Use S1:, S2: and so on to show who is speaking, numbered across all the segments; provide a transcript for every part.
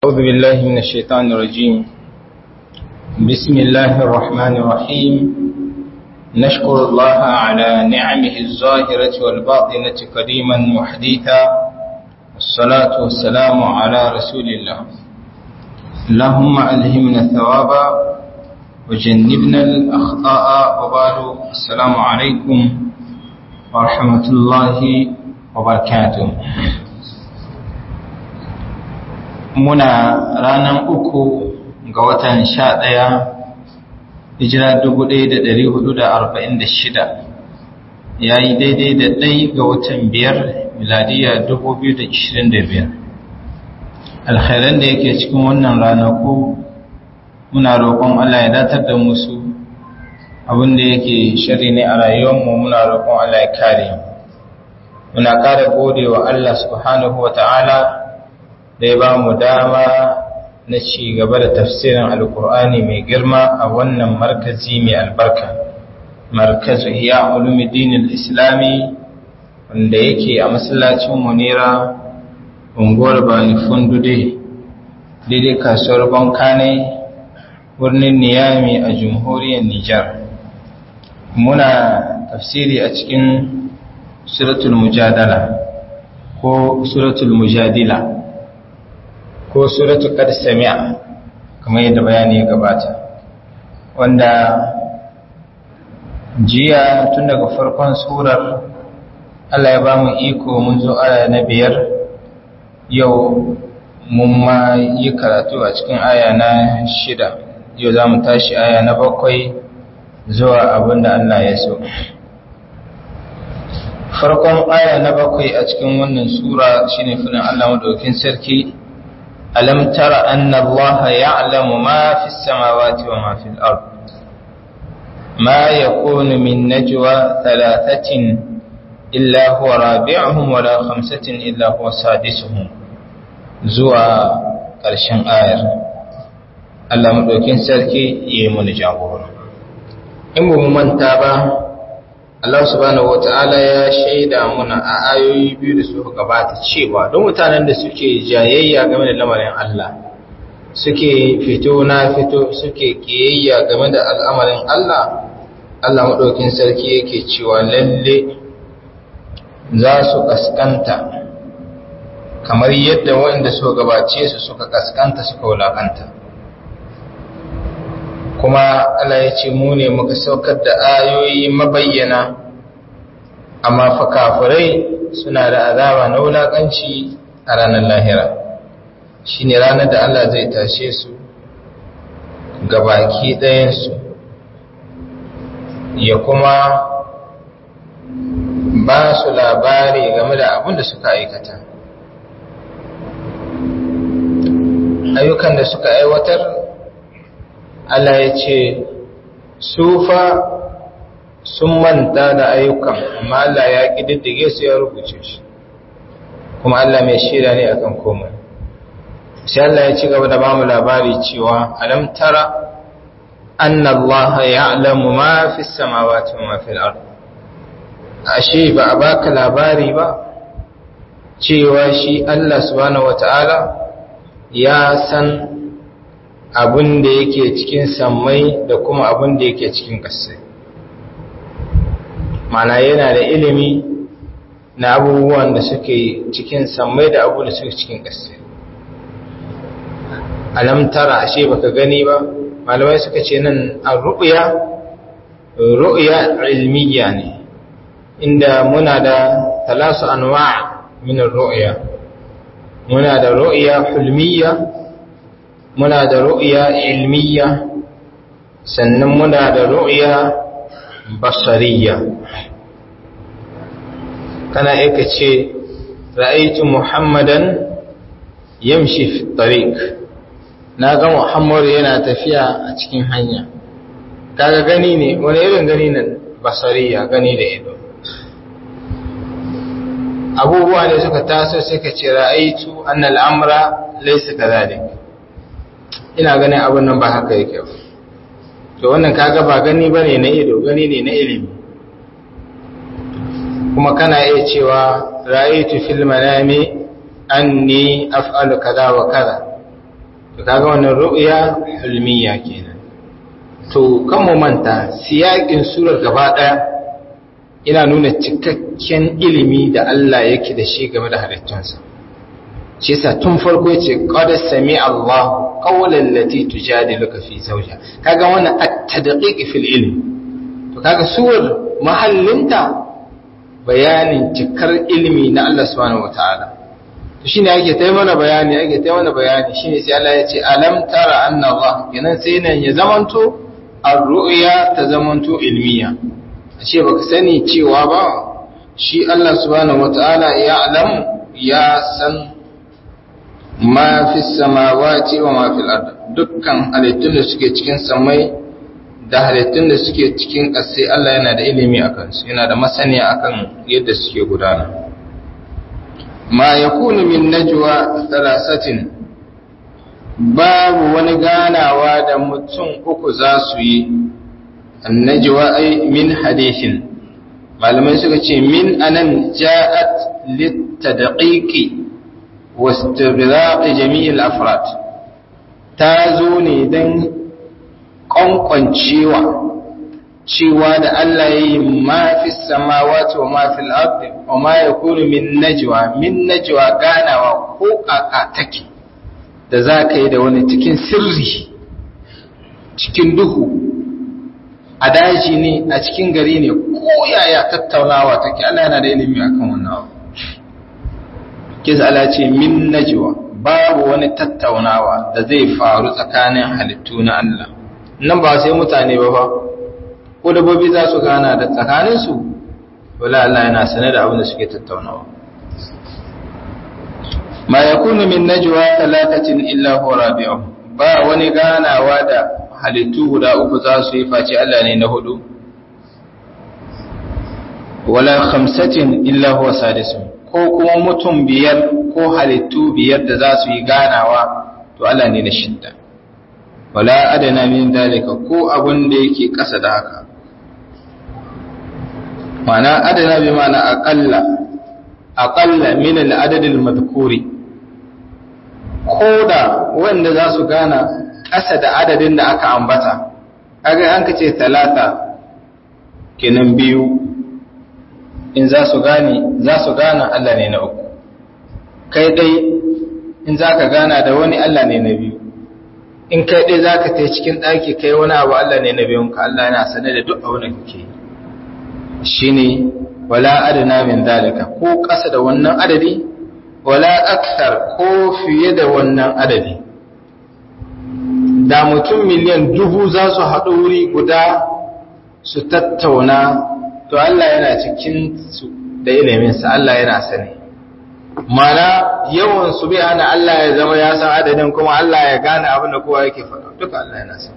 S1: أعوذ بالله من الشيطان الرجيم بسم الله الرحمن الرحيم نشكر الله على نعمه الظاهرة والباطنة قديما وحديثا الصلاة والسلام على رسول الله اللهم ألهمنا الثواب وجنبنا الأخطاء وبعد السلام عليكم ورحمة الله وبركاته muna ranar uku ga watan sha ɗaya hijira dubu ɗaya da ɗari hudu da arba'in da shida ya yi daidai da ɗai ga watan biyar miladiya dubu biyu da ishirin da biyar alkhairan da yake cikin wannan ranaku muna roƙon allah ya datar da musu abin da yake shari ne a rayuwarmu muna roƙon allah ya kare muna ƙara gode wa allah subhanahu wa ta'ala da ya ba mu dama na ci gaba da tafsirin alkur'ani mai girma a wannan markazi mai albarka markazu iya ulumuddin islami wanda yake a masallacin munira unguwar bani fundude daidai kasuwar bankane birnin niyami a jamhuriyar nijar muna tafsiri a cikin suratul mujadala ko suratul mujadila ko suratu qad sami'a kamar yadda bayani ya gabata wanda jiya tun daga farkon surar Allah ya ba mu iko mun zo aya na biyar yau mun ma yi karatu a cikin aya na shida yau za mu tashi aya na bakwai zuwa abinda Allah ya so farkon aya na bakwai a cikin wannan sura shine fadin Allah madaukakin sarki ألم تر أن الله يعلم ما في السماوات وما في الأرض ما يكون من نجوى ثلاثة إلا هو رابعهم ولا خمسة إلا هو سادسهم زوى ƙarshen ayar Allah maɗaukin sarki ya yi mani jagora in ba mu manta ba Allah subhanahu wata'ala ya shaida muna a ayoyi biyu da suka gabata cewa don mutanen da suke jayayya game da lamarin Allah suke fito na fito suke kiyayya game da al'amarin Allah Allah maɗaukin sarki yake cewa lalle za su kaskanta kamar yadda waɗanda suka gabace su suka kaskanta suka wulakanta kuma Allah ya ce mu ne muka saukar da ayoyi mabayyana amma fa kafirai suna da azaba na wulakanci a ranar lahira shine ranar da Allah zai tashe su ga baki ɗayansu ya kuma ba su labari game da abin da suka aikata ayyukan da suka aiwatar Allah ya ce sufa sun manta da ayyukan amma Allah ya ƙididdige su ya rubuce shi kuma Allah mai shira ne akan komai sai Allah ya ci gaba da bamu labari cewa alam tara anna Allah ya'lamu ma fi samawati wa ma fil ard ashe ba a baka labari ba cewa shi Allah subhanahu wataala ya san abin da yake cikin sammai da kuma abin da yake cikin ƙasai mana yana da ilimi na abubuwan da suke cikin sammai da abu da suke cikin ƙasai alamtara ashe baka gani ba malamai suka ce nan a ru'ya ru'ya ilmiya ne inda muna da talasu anwa' min ru'ya muna da ru'ya hulmiya muna da ru'ya ilmiya sannan muna da ru'ya basariya kana aika ce ra'aitu muhammadan yamshi fi tariq na ga muhammadu yana tafiya a cikin hanya kaga gani ne wani irin gani nan basariya gani da ido abubuwa ne suka taso sai ka ce ra'aitu annal amra laysa kadhalik ina ganin abin nan ba haka yake ba to wannan kaga ba gani bane na ido gani ne na ilimi kuma kana iya cewa ra'aytu fil manami anni af'alu kaza wa kaza to kaga wannan ru'ya hulmiya kenan to kan mu manta siyakin surar gaba daya ina nuna cikakken ilimi da Allah yake da shi game da halittunsa shi yasa tun farko yace qad sami Allah qawlan lati tujadiluka fi zawja kaga wannan at-tadqiq fil ilm to kaga suwar mahallinta bayanin cikar ilimi na Allah subhanahu wataala to shine ake tayi mana bayani ake tayi mana bayani shine sai Allah ya ce alam tara anna Allah kenan sai nan ya zamanto ar-ru'ya ta zamanto ilmiya ashe baka sani cewa ba shi Allah subhanahu wataala ya alam ya san ma fi samawati wa ma fil ard dukkan halittun da suke cikin samai da halittun da suke cikin ƙasai Allah yana da ilimi akan su yana da masaniya akan yadda suke gudana ma yakunu min najwa thalathatin babu wani ganawa da mutum uku za su yi annajwa ay min hadithin malamai suka ce min anan ja'at litadqiqi واستغراق جميع الأفراد تازو ne don ƙwanƙwancewa cewa da Allah ya yi mafi samawati wa mafi al'abdi wa ma ya kuru min najwa min najwa ganawa ko ƙaƙa take da za ka yi da wani cikin sirri cikin duhu a daji ne a cikin gari ne ko yaya tattaunawa take Allah yana da ilimi akan wannan abu kisa ala ce min najwa babu wani tattaunawa da zai faru tsakanin halittu na Allah nan ba sai mutane ba fa ko dabbobi za su gana da tsakanin su wala Allah yana sane da abin da suke tattaunawa ma yakunu min najwa talatatin illa huwa rabi'uhum ba wani ganawa da halittu guda uku za su yi face Allah ne na hudu wala khamsatin illa huwa sadisuhum ko kuma mutum biyar ko halittu biyar da za su yi ganawa to Allah ne na shidda wala adana min dalika ko abun da yake ƙasa da haka ma'ana adana bi ma'ana aqalla aqalla min al-adad al-madhkuri koda wanda za su gana ƙasa da adadin da aka ambata kaga an kace talata kenan biyu in za su gane za su gana Allah ne na uku kai dai in za ka gana da wani Allah ne na biyu in kai dai za ka ta cikin ɗaki kai wani abu Allah ne na biyun ka Allah yana sane da duk abin da kake shi ne wala adana min dalika ko ƙasa da wannan adadi wala aksar ko fiye da wannan adadi da mutum miliyan dubu za su haɗu wuri guda su tattauna to Allah yana cikin su da iliminsa Allah yana sani mana yawan su bai hana Allah ya zama ya san adadin kuma Allah ya gane abin da kowa yake faɗa duka Allah yana sani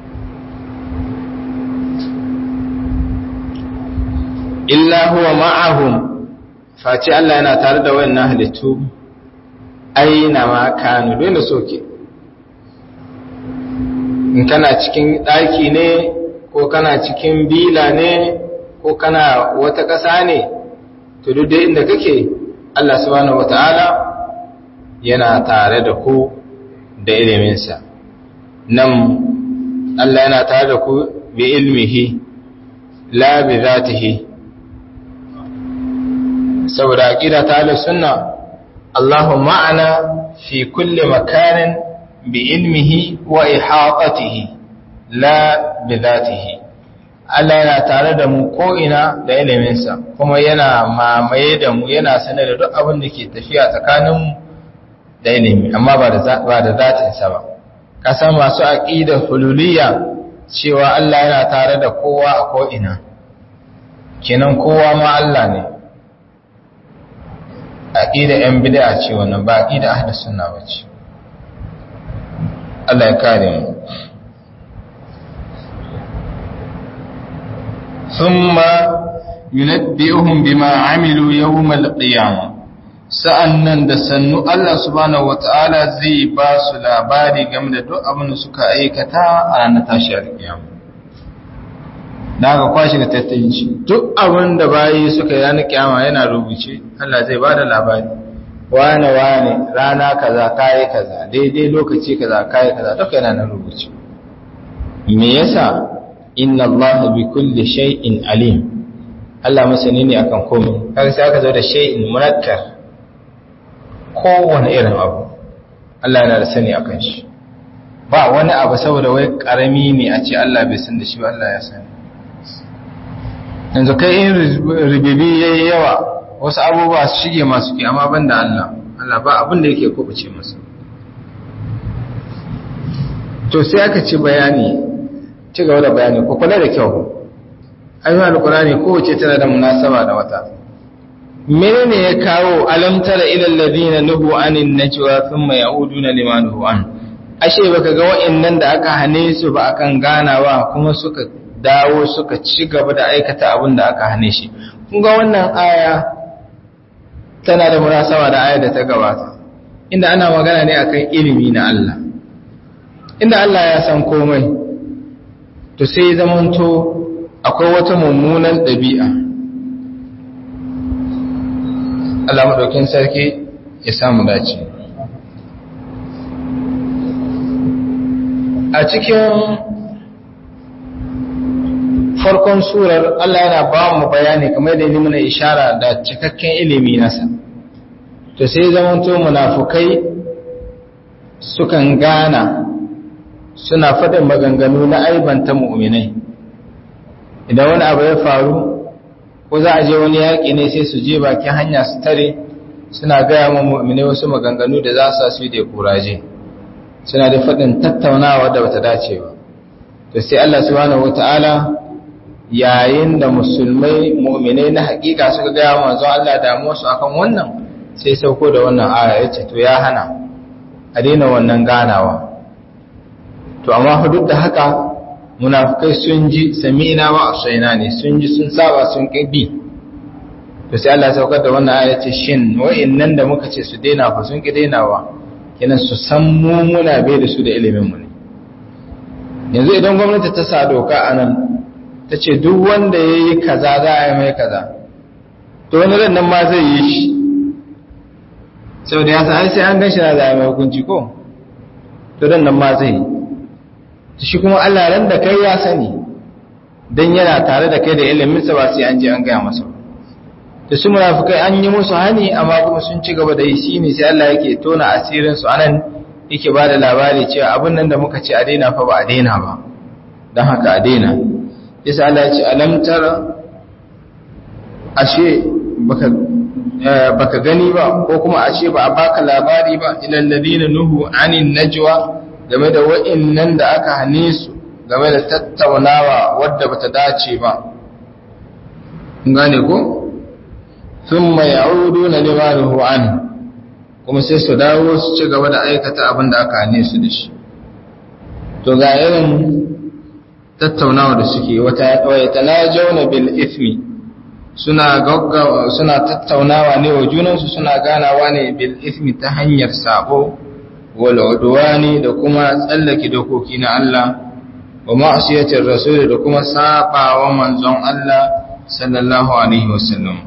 S1: illa huwa ma'ahum face Allah yana tare da wayannan halittu aina ma kanu dole soke in kana cikin ɗaki ne ko kana cikin bila ne ko kana wata ƙasa ne to duk da inda kake Allah subhanahu wata'ala yana tare da ku da iliminsa nan Allah yana tare da ku bi ilmihi la bi zatihi saboda aqida ta ahlus sunna Allahu ma'ana fi kulli makanin bi ilmihi wa ihatatihi la bi zatihi Allah yana tare da mu ko'ina da iliminsa, kuma yana mamaye da mu yana sanar da duk abin da ke tafiya tsakaninmu da ilimi, amma ba da zatinsa ba. Kasan masu aƙida hululiya cewa Allah yana tare da kowa a ko'ina, kenan kowa ma Allah ne. Aƙida ‘yan bida ce wannan ba aƙida ahda suna ba ce. Allah ya kare mu. ثم ينبئهم بما عملوا يوم القيامة sa'annan da sannu Allah subhanahu wata'ala zai ba su labari game da duk abin da suka aikata a ranar tashi alkiyama da aka kwashe ga tattayin shi duk abin da bayi suka yi ranar kiyama yana rubuce Allah zai ba da labari wane wane rana kaza kayi kaza daidai lokaci kaza kayi kaza duka yana nan rubuce me yasa inna Allah bi kulli shay'in alim Allah masani ne akan komai kaga sai aka zo da shay'in munakkar kowane irin abu Allah yana da sani akan shi ba wani abu saboda wai karami ne a ce Allah bai san da shi ba Allah ya sani yanzu kai in ribibi yayi yawa wasu abubuwa su shige masu ke amma banda Allah Allah ba abin da yake kubuce masa to sai aka ci bayani ci gaba da bayani ko kula da kyau ayyukan alqur'ani kowace tana da munasaba da wata menene ya kawo alam tara ila alladhina nuhu anin najwa thumma yauduna lima nuhu an ashe baka ga wa'annan da aka hane su ba akan ganawa kuma suka dawo suka ci gaba da aikata abin da aka hane shi kun ga wannan aya tana da munasaba da ayar da ta gabata inda ana magana ne akan ilimi na Allah inda Allah ya san komai to sai zamanto akwai wata mummunan ɗabi'a Allah maɗaukin sarki ya samu dace a cikin farkon surar Allah yana ba mu bayani kamar da yi mana ishara da cikakken ilimi nasa to sai zamanto munafukai sukan gana suna faɗin maganganu na aibanta mu'minai idan wani abu ya faru ko za a je wani yaƙi ne sai su je bakin hanya su tare suna gaya ma mu'minai wasu maganganu da za su yi da kuraje suna da faɗin tattaunawa da bata dace ba to sai Allah subhanahu wata'ala yayin da musulmai mu'minai na hakika suka gaya manzon Allah damuwa su akan wannan sai sauko da wannan aya yace to ya hana a daina wannan ganawa to amma duk da haka munafikai sun ji sami'na wa asaina ne sun ji sun saba sun kibi to sai Allah saukar da wannan aya yace shin wa'annan da muka ce su daina fa sun ki dainawa kenan su san mu muna bai da su da ilimin mu ne yanzu idan gwamnati ta sa doka anan ta ce duk wanda ya yi kaza za a yi mai kaza to wani ran nan ma zai yi shi sau da ya sa sai an gan shi na za a yi mai hukunci ko to ran nan ma zai yi shi kuma Allah ran da kai ya sani don yana tare da kai da iliminsa ba sai an je an gaya masa da su munafukai an yi musu hani amma kuma sun ci gaba da yi shi ne sai Allah yake tona asirin su anan yake ba da labari cewa abin nan da muka ce a daina fa ba a daina ba don haka a daina yasa Allah ya ce alam tara ashe baka baka gani ba ko kuma ashe ba a baka labari ba ilal ladina nuhu anin najwa game da wa'annan da aka hane su game da tattaunawa wadda bata dace ba gane ko thumma ya'uduna lima nuhu an kuma sai su dawo su ci gaba da aikata abin da aka hane su da shi to ga irin tattaunawa da suke wata yatanajawna bil ithmi suna gaggawa suna tattaunawa ne wa junansu suna ganawa ne bil ithmi ta hanyar sabo wal udwani da kuma tsallake dokoki na Allah wa ma'siyatir rasul da kuma sabawa manzon Allah sallallahu alaihi wasallam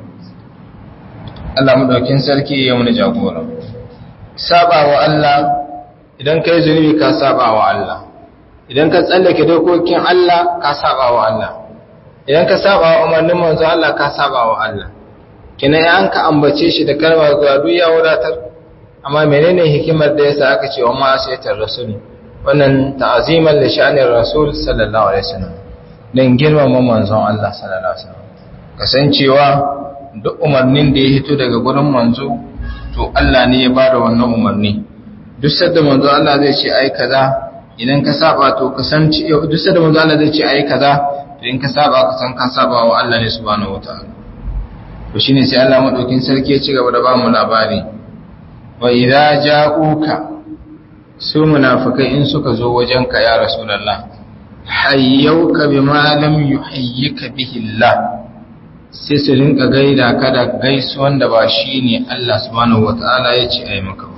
S1: Allah madaukin sarki ya muna jagora sabawa Allah idan kai zunubi ka sabawa Allah idan ka tsallake dokokin Allah ka saba wa Allah idan ka saba wa umarnin manzo Allah ka saba wa Allah kina an ka ambace shi da kalmar zuwa duk ya wadatar amma menene hikimar da yasa aka ce wa ma sayyitar rasul wannan ta'aziman li sha'anir rasul sallallahu alaihi wasallam dan girmama manzon Allah sallallahu alaihi wasallam kasancewa duk umarnin da ya hito daga gurin manzo to Allah ne ya bada wannan umarni duk sadda manzo Allah zai ce ai kaza idan ka saba to ka san duk da manzo Allah zai ce ayi kaza to in ka saba ka san ka saba wa Allah ne subhanahu wataala to shine sai Allah madaukin sarki ya ci gaba da ba mu labari wa idza ja'uka su munafikai in suka zo wajenka ya rasulullah hayyauka bima lam yuhayyika bihi Allah sai su rinka gaida ka da gaisuwan da ba shine Allah subhanahu wataala ya ce ayi maka ba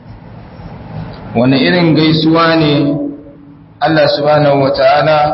S1: wani irin gaisuwa ne Allah subhanahu wata'ala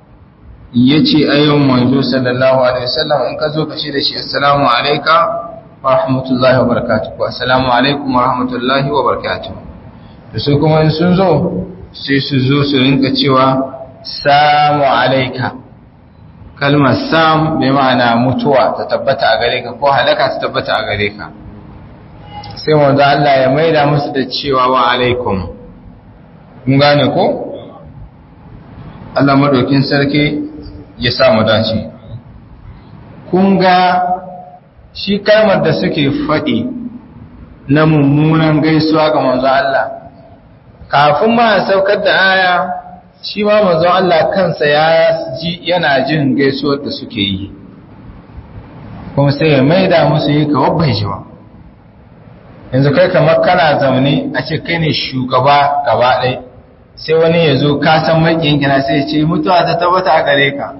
S1: ya ce ayyun manzo sallallahu alaihi wasallam in ka zo ka shi da shi assalamu alaika wa rahmatullahi wa barakatuh assalamu alaikum wa rahmatullahi wa barakatuh da su kuma in sun zo sai su zo su rinka cewa samu alaika kalmar sam bai ma'ana mutuwa ta tabbata a gare ka ko halaka ta tabbata a gare ka sai wanda Allah ya maida musu da cewa wa alaikum mun gane ko Allah madaukin sarki ya sa mu dace kun ga shi kalmar da suke faɗi na mummunan gaisuwa ga manzo Allah kafin ma saukar da aya shi ma manzo Allah kansa ya ji yana jin gaisuwar da suke yi kuma sai ya maida musu yi ka wabbai jiwa yanzu kai kamar kana zaune a ce kai ne shugaba gaba ɗai sai wani ya zo kasan maƙin gina sai ya ce mutuwa ta tabbata a gare ka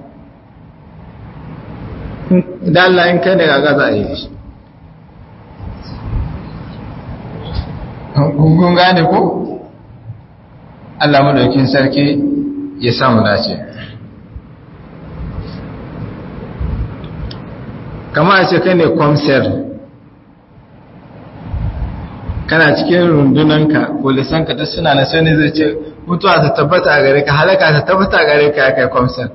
S1: da Allah in kai da gaga za a yi shi kun gane ko Allah madaukin sarki ya samu dace kama a ce kai ne kwamsar kana cikin rundunanka polisanka duk suna na sani zai ce mutuwa ta tabbata a gare ka halaka ta tabbata a gare ka ya kai kwamsar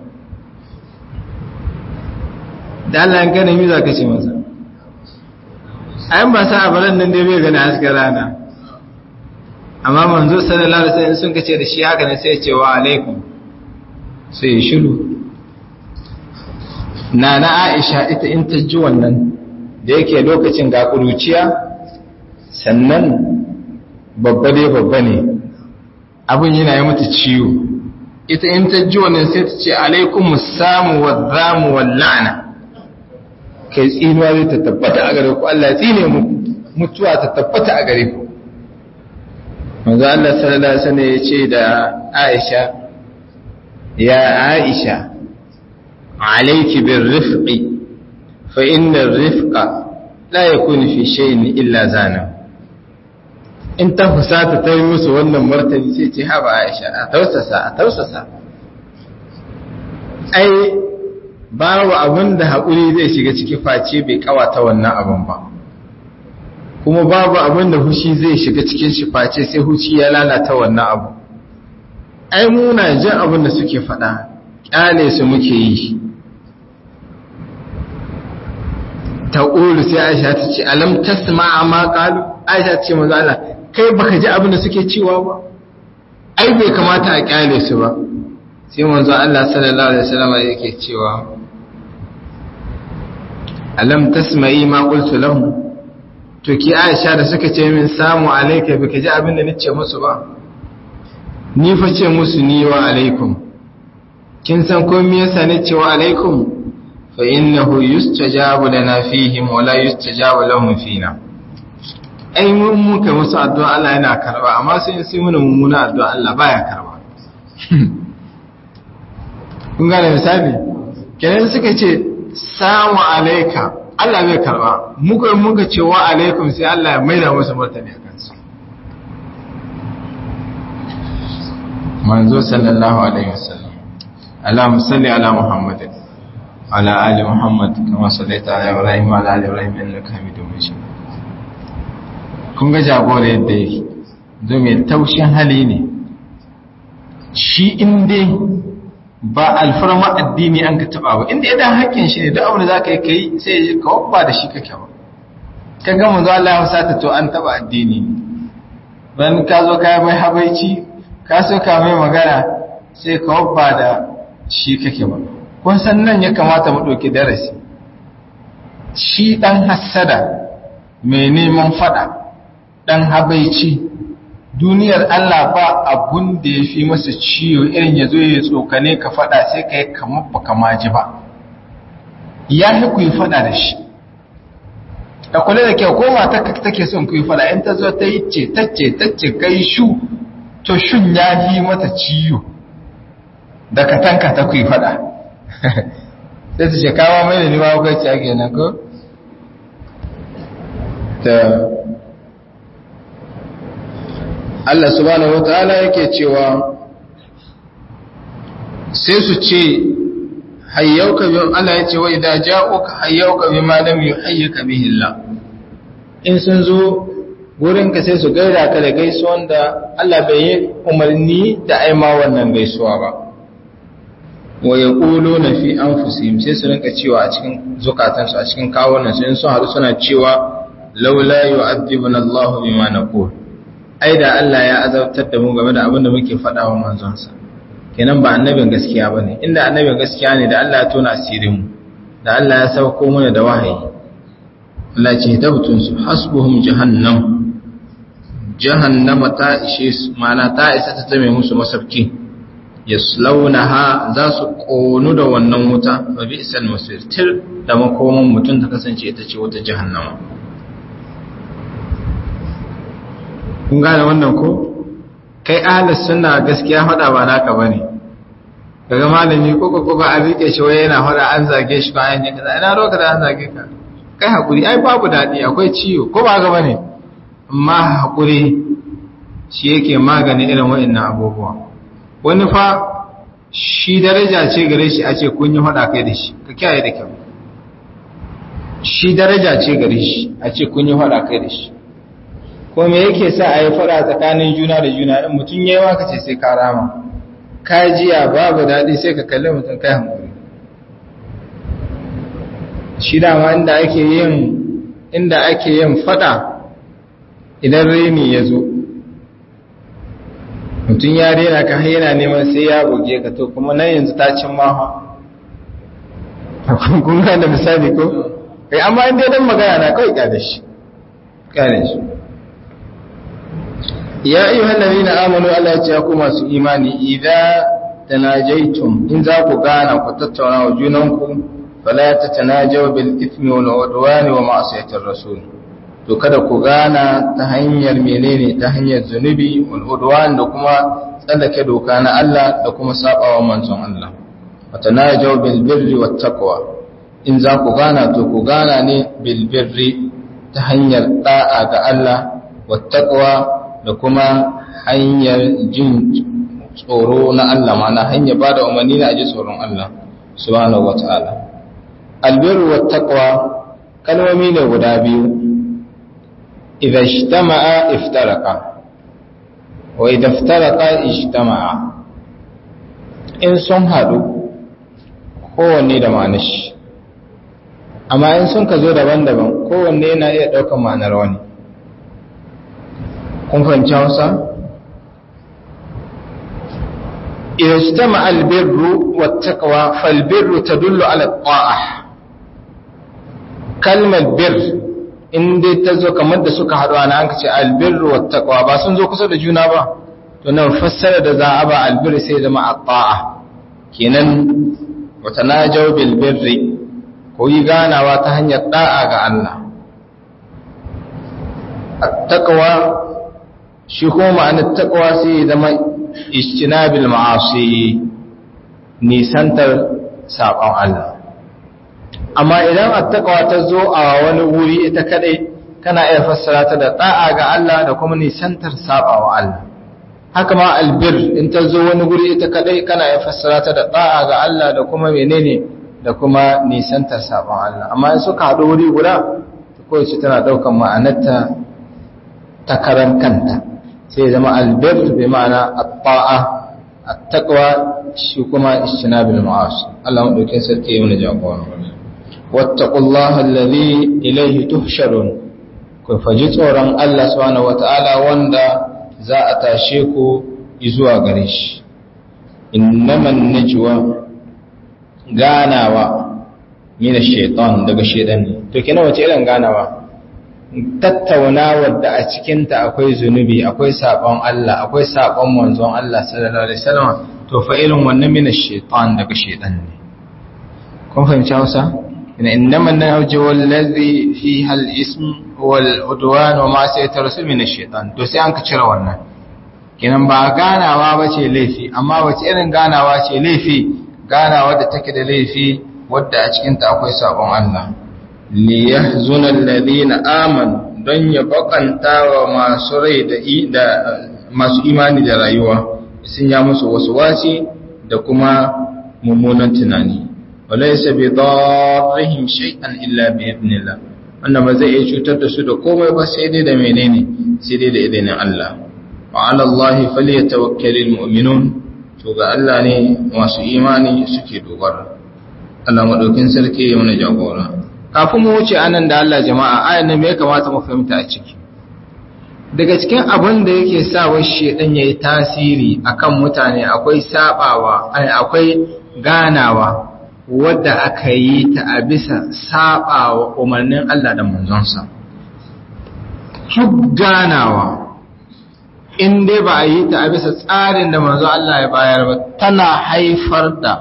S1: da Allah ya gane mi za ka ce masa ayin ba sa abaran nan dai bai gani hasken rana amma manzo sallallahu alaihi wasallam sun kace da shi haka ne sai ya ce wa alaikum sai ya shiru nana Aisha ita in ta ji wannan da yake lokacin ga kuruciya sannan babba dai babba ne abin yana yi mata ciwo ita in ta ji wannan sai ta ce alaikum samu wa zamu wal la'na kai tsinuwa zai ta tabbata a gare ku Allah ya tsine mu mutuwa ta tabbata a gare ku manzo Allah sallallahu alaihi wasallam ya ce da Aisha ya Aisha alayki birrifqi fa inna ar-rifqa la yakunu fi shay'in illa zana in ta fusata ta yi musu wannan martani sai ce haba Aisha a tausasa a tausasa ai babu abin da haƙuri zai shiga ciki face bai kawata wannan abin ba kuma babu abin da hushi zai shiga cikin shi face sai hushi ya lalata wannan abu ai muna jin abin da suke faɗa ƙyale su muke yi ta ƙulu sai aisha ta ce alam tasma amma ƙalu aisha ta ce maza Allah kai baka ji abin da suke cewa ba ai bai kamata a ƙyale su ba sai manzo Allah sallallahu alaihi wasallam yake cewa alam tasma'i ma qultu lahum to ki Aisha da suka ce min samu alayka bika ji abin da nace musu ba ni fa ce musu ni wa alaikum kin san ko me yasa nace wa alaikum fa innahu yustajabu lana fihim wa la yustajabu lahum fina ai mun muka musu addu'a Allah yana karba amma sai sai mun mummuna addu'a Allah baya karba kun gane misali kenan suka ce samu alaika Allah bai karba muka muka ce wa alaikum sai Allah ya maida musu martani a kansu manzo sallallahu alaihi wasallam Allahumma salli ala Muhammadin ala ali Muhammad kama sallaita ala Ibrahim wa ala ali Ibrahim innaka Hamidum Majid kun ga jagora yadda yake zo mai taushin hali ne shi inda ba alfarma addini an ka taba ba inda idan hakkin shi ne duk abin da za ka yi kai sai ka wabba da shi kake ba ka ga manzo Allah ya sata to an taba addini ban ka zo ka mai habaici ka so ka mai magana sai ka wabba da shi kake ba kun san nan ya kamata mu dauki darasi shi dan hassada mai neman fada dan habaici duniyar Allah ba abun da ya fi masa ciwo irin ya zo ya tsokane ka fada sai ka yi kamar ba kama ji ba ya fi ku yi fada da shi ka kula da kyau ko mata ka take son ku yi fada in ta zo ta yi ce ta ce ta ce kai shu to shun ya yi mata ciwo da ka tanka ta ku yi fada sai ta ce kawo mai da ni ba kai ce ake nan ko ta Allah subhanahu wataala yake cewa sai su ce hayyauka bi Allah yace wa idza ja'uka hayyauka bima lam yuhayyika bihi Allah in sun zo gurinka sai su gaida ka da gaisuwan da Allah bai yi umarni da aima wannan gaisuwa ba wa ya ƙulo na fi an fusim sai su rinka cewa a cikin zukatansu a cikin kawunan su in sun haɗu suna cewa laula yi wa addibin Allah bi ma na ai da Allah ya azabtar da mu game da abin da muke faɗa wa manzonsa kenan ba annabin gaskiya ba ne inda annabin gaskiya ne da Allah ya tona asirinmu da Allah ya sauko mana da wahayi Allah ce tabtun su hasbuhum jahannam jahannama ta ishe su mana ta isa ta zame musu masarki yaslaunaha za su konu da wannan wuta wa bi'sal masir tir da makoman mutum ta kasance ita ce wata jahannama kun gane wannan ko kai ahlus sunna gaskiya fada ba naka bane kaga malami ko ko ko an rike shi waye yana fada an zage shi bayan ne kaza ina roka da an zage ka kai hakuri ai babu dadi akwai ciwo ko ba ga bane amma hakuri shi yake magani irin wa'annan abubuwa wani fa shi daraja ce gare shi a ce kun yi fada kai da shi ka kiyaye da kyau shi daraja ce gare shi a ce kun yi fada kai da shi ko me yake sa a yi fada tsakanin juna da juna in mutum ya yi waka ce sai ka rama ka jiya babu daɗi sai ka kalli mutum kai hankali shi dama inda ake yin inda ake yin fada idan reni ya zo mutum ya rena ka yana neman sai ya buge ka to kuma nan yanzu ta cin maha kun da misali ko kai amma inda dan magana na kawai kyale shi kyale shi ya ayyuhal ladina amanu Allah ya ce ku masu imani idza tanajaitum in za ku gana ku tattauna wa junanku fala tatanajaw bil ithmi wal udwani wa ma'siyatir rasul to kada ku gana ta hanyar menene ta hanyar zunubi wal udwan da kuma tsallake doka na Allah da kuma sabawa manzon Allah wa tanajaw bil birri wat taqwa in za ku gana to ku gana ne bil birri ta hanyar da'a ga Allah wat taqwa da kuma hanyar jin tsoro na Allah mana hanyar ba da umarni na aji tsoron Allah subhanahu wata'ala albirru wa taqwa kalmomi ne guda biyu idza ijtama'a iftaraqa wa idza iftaraqa ijtama'a in sun hadu kowanne da ma'anar shi amma in sun ka zo daban-daban kowanne yana iya ɗaukar ma'anar wani kun fahimci hausa idan shi ta ma'albirru wattakawa falbirru ta dullu ala ƙwa'a kalmar bir inda ta zo kamar da suka haɗu ana an ce albirru wattakawa ba sun zo kusa da juna ba to nan fassara da za a ba albirru sai zama a ƙwa'a kenan wata na jau bilbirri ko yi ganawa ta hanyar ɗa'a ga Allah attaqwa shi kuma ma'anar taqwa sai zama ijtinabil ma'asi nisantar saƙon Allah amma idan attaqwa ta zo a wani wuri ita kadai kana iya fassara ta da da'a ga Allah da kuma nisantar saɓawa Allah haka ma albir in ta zo wani guri ita kadai kana iya fassara ta da da'a ga Allah da kuma menene da kuma nisantar saɓon Allah amma in suka haɗu wuri guda kowace tana ɗaukar ma'anarta ta karan kanta sai zama albir bai ma'ana at-ta'a at-taqwa shi kuma ijtinabil ma'asi Allah madaukin sarki ya mana jagora wattaqullaha alladhi ilayhi tuhsharun ku faji tsoron Allah subhanahu wata'ala wanda za a tashe ku zuwa gare shi innaman najwa ganawa mina shaitan daga shaitan ne to kina wace irin ganawa tattaunawar da a cikinta akwai zunubi akwai sabon Allah akwai sabon manzon Allah sallallahu alaihi wasallam to fa irin wannan mina shaitan daga shaitan ne kun fahimci Hausa ina innama nawji wallazi fiha al-ism wal udwan wa ma'siyatu rasul min ash-shaytan to sai an ka cire wannan kinan ba ganawa bace laifi amma wace irin ganawa ce laifi ganawa da take da laifi wadda a cikinta akwai sabon Allah li yahzuna alladhina amanu don ya bakanta wa masu rai da masu imani da rayuwa sun ya musu wasu wasi da kuma mummunan tunani walaysa bi darrihim shay'an illa bi idnillah wanda ba zai iya cutar da su da komai ba sai dai da menene sai dai da idinin Allah wa ala Allah falyatawakkalul mu'minun to ga Allah ne masu imani suke dogara Allah madaukin sarki ya mana jagora kafin mu wuce anan da Allah jama'a ayan nan me ya kamata mu fahimta a ciki daga cikin abin da yake sa wa shedan yayi tasiri akan mutane akwai sabawa akwai ganawa wadda aka yi ta a bisa sabawa umarnin Allah da manzonsa duk ganawa in dai ba a yi ta a bisa tsarin da manzo Allah ya bayar ba tana haifar da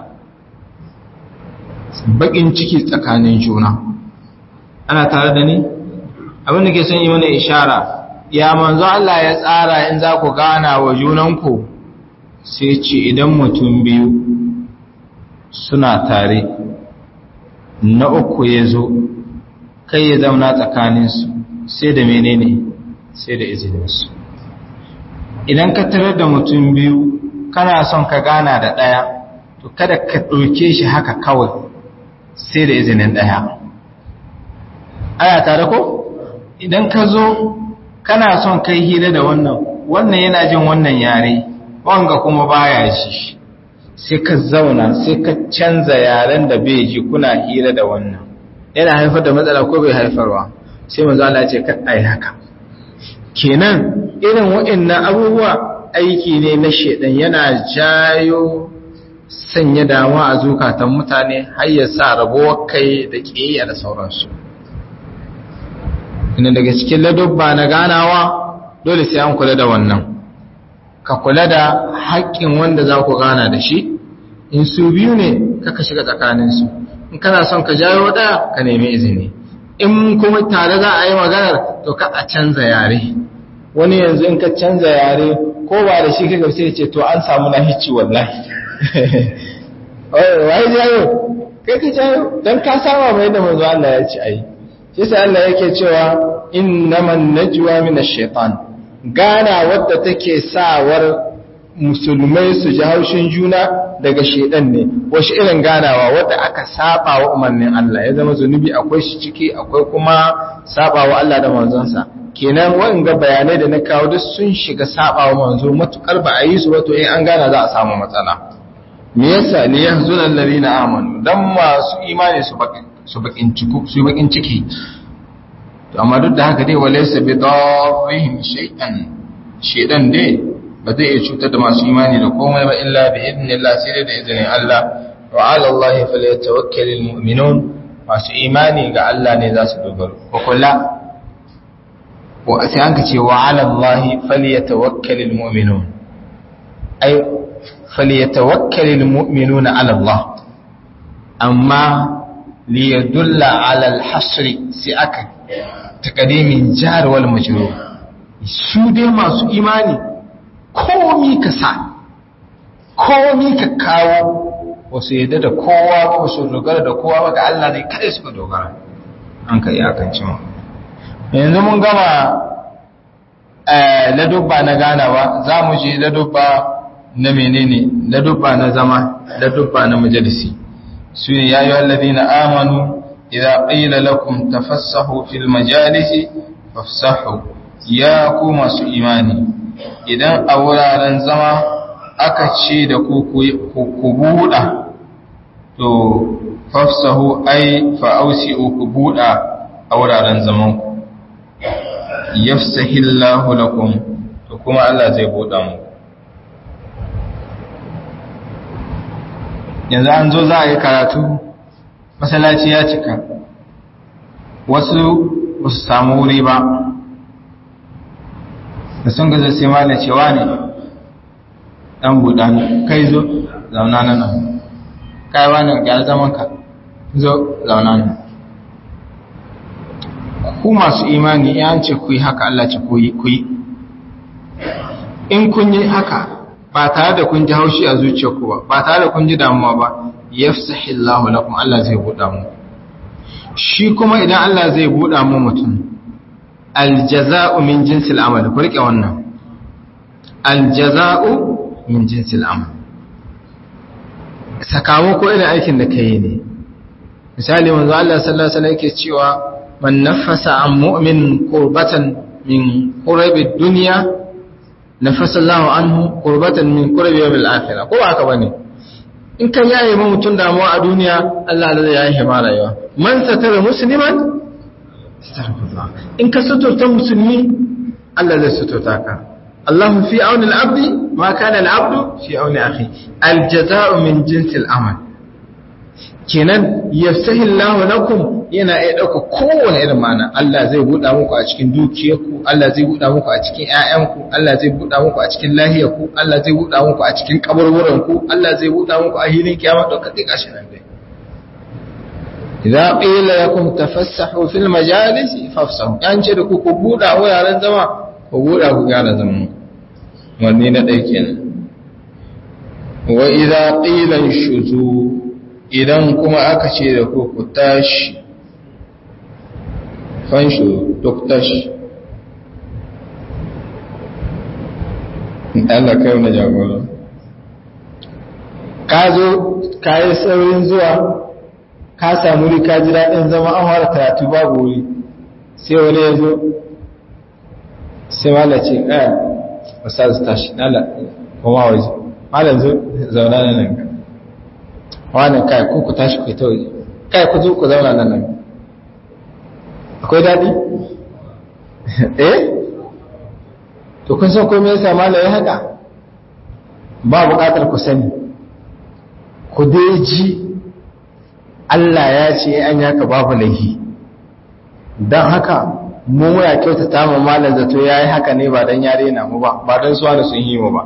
S1: bakin ciki tsakanin juna ana tare da ni abin da ke son yi mana ishara ya manzo Allah ya tsara in za ku gana wa junanku sai ce idan mutum biyu suna tare na uku ya zo kai ya zauna tsakaninsu sai da menene sai da izininsu idan ka tarar da mutum biyu kana son ka gana da ɗaya to kada ka ɗauke shi haka kawai sai da izinin ɗaya aya tare ko idan ka zo kana son kai hira da wannan wannan yana jin wannan yare wanga kuma baya ji sai ka zauna sai ka canza yaren da bai ji kuna hira da wannan yana haifar da matsala ko bai haifarwa sai manzo Allah ya ce ka ai haka kenan irin waɗannan abubuwa aiki ne na shedan yana jayo sanya damuwa a zukatan mutane har ya sa rabuwar kai da ƙiyayya da sauransu ina daga cikin ladubba na ganawa dole sai an kula da wannan ka kula da haƙƙin wanda za ku gana da shi in su biyu ne kaka shiga tsakaninsu in kana son ka jawo ɗaya ka nemi izini in kuma tare za a yi maganar to ka a canza yare wani yanzu in ka canza yare ko ba da shi kaga sai ce to an samu na hicci wallahi wai jayo kai ka jayo dan ka saba mai da manzo Allah ya ci ai shi sai Allah yake cewa innaman najwa min ash-shaytan gana wadda take sawar musulmai su ji haushin juna daga shedan ne wasu irin ganawa wadda aka saba wa umarnin Allah ya zama zunubi akwai shi ciki akwai kuma saba wa Allah da manzonsa kenan wa'anga bayanai da na kawo duk sun shiga saba wa manzo matukar ba a yi su wato in an gana za a samu matsala me yasa li yahzun alladhina amanu dan masu imani su bakin su bakin ciki su bakin ciki to amma duk da haka dai walaysa bi dawihim shay'an shedan dai ba zai iya cutar da masu imani da komai ba illa bi idnillah sai da izinin Allah wa ala Allah falyatawakkalul mu'minun masu imani ga Allah ne za su dogaro ko kula sai an ka ce wa alallahi falyatawakkalul mu'minun ai falyatawakkalul mu'minuna ala Allah amma li yadulla ala al-hasr sai aka taqdimin jar wal majrur su dai masu imani komi ka sa komi ka kawo wasu yadda da kowa ba su dogara da kowa ba ga Allah ne kada suka dogara an ka iyakance mu yanzu mun gama ladubba na ganawa za mu je ladubba na menene ladubba na zama ladubba na majalisi su ne ya yi wallazi na amanu idan ƙila lakum tafassahu fil majalisi fafsahu ya ku masu imani idan a wuraren zama aka ce da ku ku buɗa to fafsahu ai fa'ausi ku buɗa a wuraren zamanku yafsahillahu lakum to kuma Allah zai buɗa mu yanzu an zo za a yi karatu masallaci ya cika wasu ba su samu wuri ba da sun gaza sai malam cewa ne dan buɗa kai zo zauna nan kai wani ga zaman ka zo zauna nan ku masu imani ya ce ku yi haka Allah ce ku yi in kun yi haka ba tare da kun ji haushi a zuciyarku ba ba tare da kun ji damuwa ba yafsahillahu lakum Allah zai buɗa mu shi kuma idan Allah zai buɗa mu mutum aljaza'u min jinsil amal ku rike wannan aljaza'u min jinsil amal sakamako irin aikin da kai ne misali manzo Allah sallallahu alaihi wasallam yake cewa man nafasa an mu'min qurbatan min qurabi dunya nafasa Allahu anhu qurbatan min qurabi yawmil akhirah ko haka bane in kan yaye ma mutun damuwa a duniya Allah zai yaye ma rayuwa man satara musliman astaghfirullah in ka suturta musulmi Allah zai suturta ka Allah fi auni al-abdi ma kana al-abdu fi auni akhi al-jaza'u min jinsi al-amal kenan yafsahi Allah lakum yana iya dauka kowane irin mana Allah zai buɗa muku a cikin dukiyarku Allah zai buɗa muku a cikin ƴaƴanku Allah zai buɗa muku a cikin lahiyarku Allah zai buɗa muku a cikin kaburburanku Allah zai buɗa muku a hilin kiyama da kadi kashi nan dai idza qila lakum tafassahu fil majalis fafsahu an ce da ku ku buɗa wuraren zama ku buɗa ku gane zaman wanne na ɗaya kenan wa idza qila shuzu idan kuma aka ce da ku ku tashi fanshu duk tashi Allah kai wani jagora ka zo ka yi saurin zuwa ka samu wuri ka ji daɗin zama an fara karatu babu wuri sai wani ya zo sai wala ce ɗaya wasu su tashi nala kuma waje malam zo zauna na nan ka wani kai ku ku tashi ku ta waje kai ku zo ku zauna nan nan akwai daɗi? eh? to kun san komai yasa malam ya haka ba buƙatar ku sani ku dai ji Allah ya ce an yaka babu laihi don haka mu muna kyautata mu malam zato ya yi haka ne ba don yare na mu ba ba don suwa da sun yi mu ba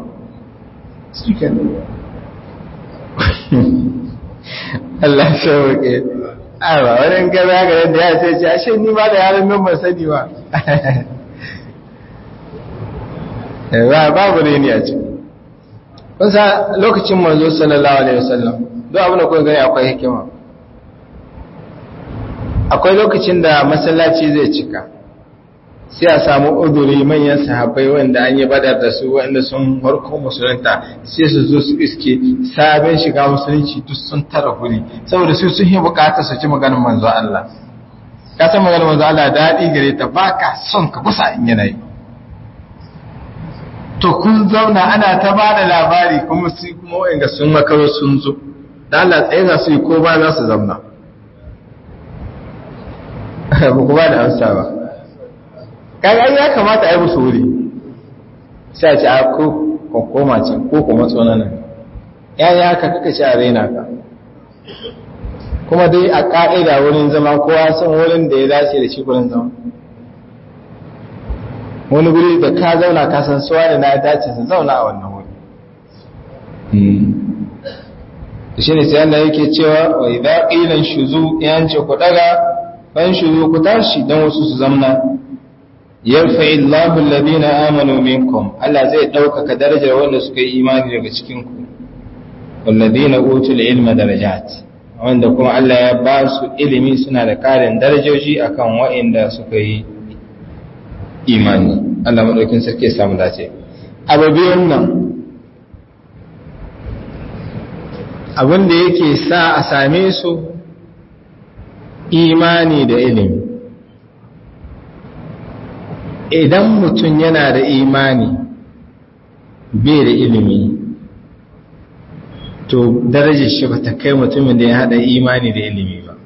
S1: Allah shawake awa wani gaba ga yadda ya sai ce ashe ni ba da yaran nan ban sani ba ba babu ne ni a ciki kun sa lokacin manzo sallallahu alaihi wasallam duk abin da kun gani akwai hikima akwai lokacin da masallaci zai cika sai a samu uduri manyan sahabbai wanda an yi badar da su wanda sun harko musulunta sai su zo su iske sabon shiga musulunci duk sun tara huri saboda su sun yi bukatar su ci maganin manzo Allah ka san maganin manzo Allah daɗi gare ta baka son ka kusa in yanayi to kun zauna ana ta ba da labari kuma su kuma wa'inga sun makaro sun zo da Allah tsaye za su yi ko ba za su zauna ba ku ba da amsa ba kaga ya kamata a yi musu wuri sai a ci a ko koma can ko kuma tsonanan ya yi haka kaka ci a raina ka kuma dai a ƙa'ida wurin zama kowa san wurin da ya dace da shi wurin zama wani guri da ka zauna ka san suwa da na dace su zauna a wannan wuri shi ne sai Allah yake cewa wa idza qila shuzu yance ku daga ban shuzu ku tashi dan wasu su zamna yarfa'i Allahu alladhina amanu minkum Allah zai ɗaukaka darajar wanda suka yi imani daga cikin ku walladhina utul ilma darajat wanda kuma Allah ya ba su ilimi suna da ƙarin darajoji akan waɗanda suka yi imani Allah madaukin sarki ya samu dace ababiyan nan abin da yake sa a same su imani da ilimi idan mutum yana da imani bai da ilimi to darajar shi ba ta kai mutumin da ya hada imani da ilimi ba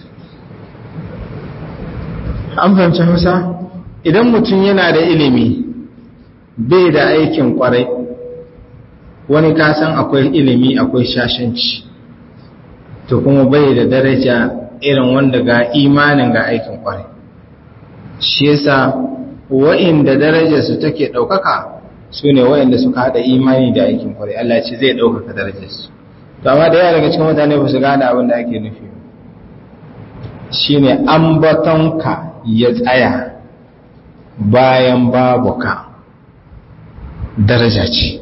S1: an fahimci hausa idan mutum yana da ilimi bai da aikin kwarai wani kasan akwai ilimi akwai shashanci to kuma bai da daraja irin wanda ga imanin ga aikin kwarai shi yasa wa'inda darajarsu take ɗaukaka su ne wa'inda suka haɗa imani da aikin kwarai Allah ce zai ɗaukaka darajarsu to amma da yawa daga cikin mutane ba su gane abin da ake nufi shi ne ambatonka ya tsaya bayan babu ka daraja ce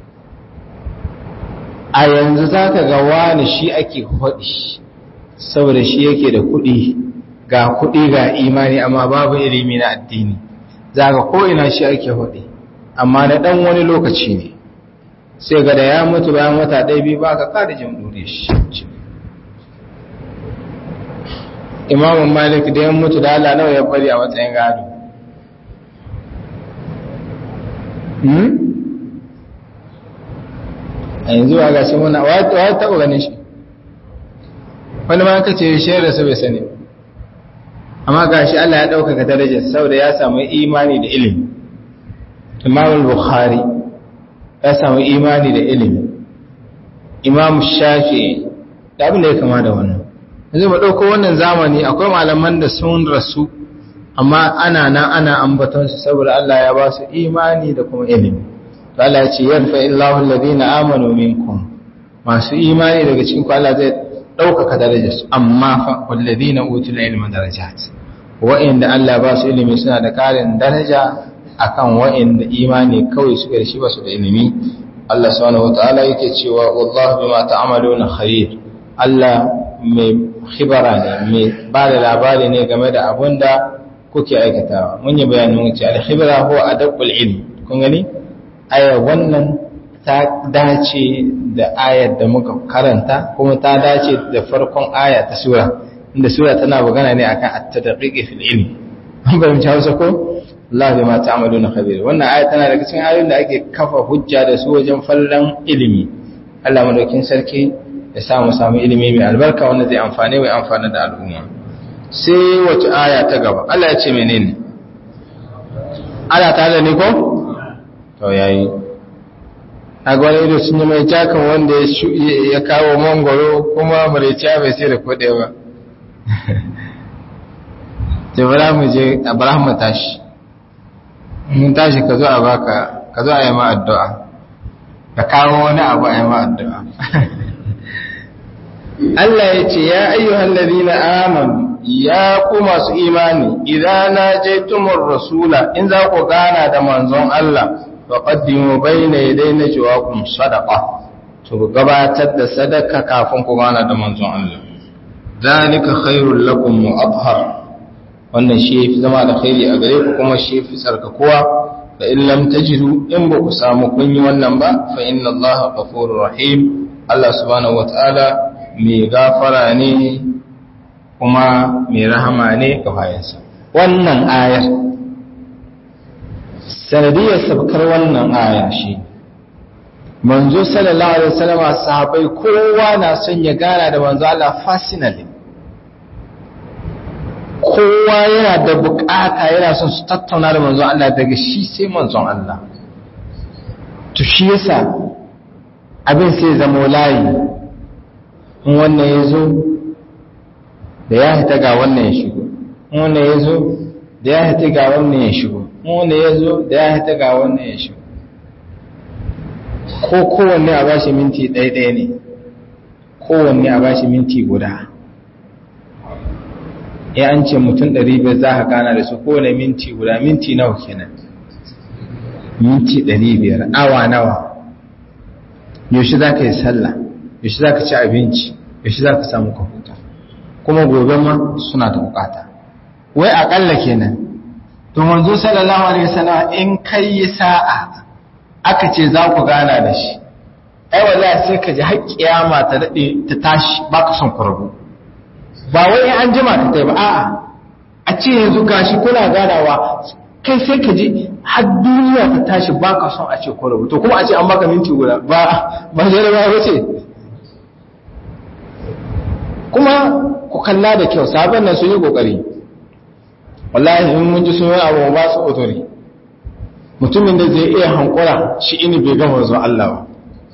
S1: a yanzu za ka ga wani shi ake haɗi saboda shi yake da kuɗi ga kuɗi ga imani amma babu ilimi na addini za ka ko'ina shi ake haɗi amma na ɗan wani lokaci ne sai ga da ya mutu bayan wata ɗaya biyu ba ka kada jin ɗure shi imamun malik da ya mutu da Allah nawa ya bari a matsayin gado a yanzu a gashi muna wa taɓa ganin shi wani ma ka ce shi da su bai sani amma gashi Allah ya ɗaukaka darajar saboda ya samu imani da ilimi imamul bukhari ya samu imani da ilimi imam shafi da abin da ya kama da wannan yanzu mu ɗauko wannan zamani akwai malaman da sun rasu amma ana nan ana ambatonsu saboda Allah ya ba su imani da kuma ilimi to Allah ya ce yarfa illahu alladhina amanu minkum masu imani daga cikin ku Allah zai ɗaukaka darajarsu amma fa walladhina utul ilma darajat wa'inda Allah ba su ilimi suna da ƙarin daraja akan wa'inda imani kawai suka da shi ba su da ilimi Allah subhanahu wataala yake cewa wallahu bima ta'maluna khabir Allah mai khibara ne mai ba da labari ne game da abun da kuke aikatawa mun yi bayanin wuce al-khibra huwa adabul ilm kun gani aya wannan ta dace da ayar da muka karanta kuma ta dace da farkon aya ta sura inda sura tana magana ne akan at-tadqiq fil ilm an bayyana Hausa ko Allah bima ta'maluna khabir wannan aya tana daga cikin ayoyin da ake kafa hujja da su wajen fallan ilimi Allah madaukin sarki ya samu samu ilimi mai albarka wanda zai amfane mai amfana da al'umma sai wace aya ta gaba Allah ya ce menene ana ta da ne ko to yayi a gwani ido sun yi mai jakan wanda ya kawo mangoro kuma mureciya bai sai da kode ba jabara mu je abraham mu tashi mun tashi ka zo a baka ka zo a yi ma addu'a ka kawo wani abu a yi ma addu'a Allah ya ce ya ayyuhan ladina amanu ya ku masu imani idan na je tumur rasula in za ku gana da manzon Allah fa qaddimu bayna yaday najwaakum sadaqa to ku gabatar da sadaka kafin ku gana da manzon Allah zalika khairul lakum wa athhar wannan shi yafi zama da khairi a gare ku kuma shi yafi tsarkakuwa fa in lam tajidu in ba ku samu kun yi wannan ba fa inna Allah ghafurur rahim Allah subhanahu wataala mai gafara ne kuma mai rahama ne ga bayansa wannan ayar sanadiyar sabkar wannan aya shi manzo sallallahu alaihi wasallam sahabbai kowa na son ya gana da manzo Allah personally kowa yana da bukata yana son su tattauna da manzo Allah daga shi sai manzon Allah to shi yasa abin sai zama layi in wannan ya zo da ya hita ga wannan ya shigo in wannan ya zo da ya hita ga wannan ya shigo in wannan ya zo da ya hita ga wannan ya shigo ko kowanne a bashi minti ɗaya-ɗaya ne kowanne a bashi minti guda ya an ce mutum ɗari biyar za ka gana da su kowane minti guda minti nawa kenan minti ɗari biyar awa nawa yaushe za ka yi sallah yaushe za ka ci abinci yaushe za ka samu kwamfuta kuma gobe ma suna da bukata wai aƙalla kenan to manzo sallallahu alaihi wasallam in kai yi sa'a aka ce za ku gana da shi ai wallahi sai ka ji har kiyama ta dade ta tashi baka son ku rabu ba wai an jima ta tai ba a'a a ce yanzu gashi kuna ganawa kai sai ka ji har duniya ta tashi baka son a ce ku rabu to kuma a ce an baka minti guda ba ba jarabawa ba ce kuma ku kalla da kyau sabon nan sun yi kokari wallahi in mun ji sun yi abu ba su otori mutumin da zai iya hankura shi ini bai gama zuwa Allah ba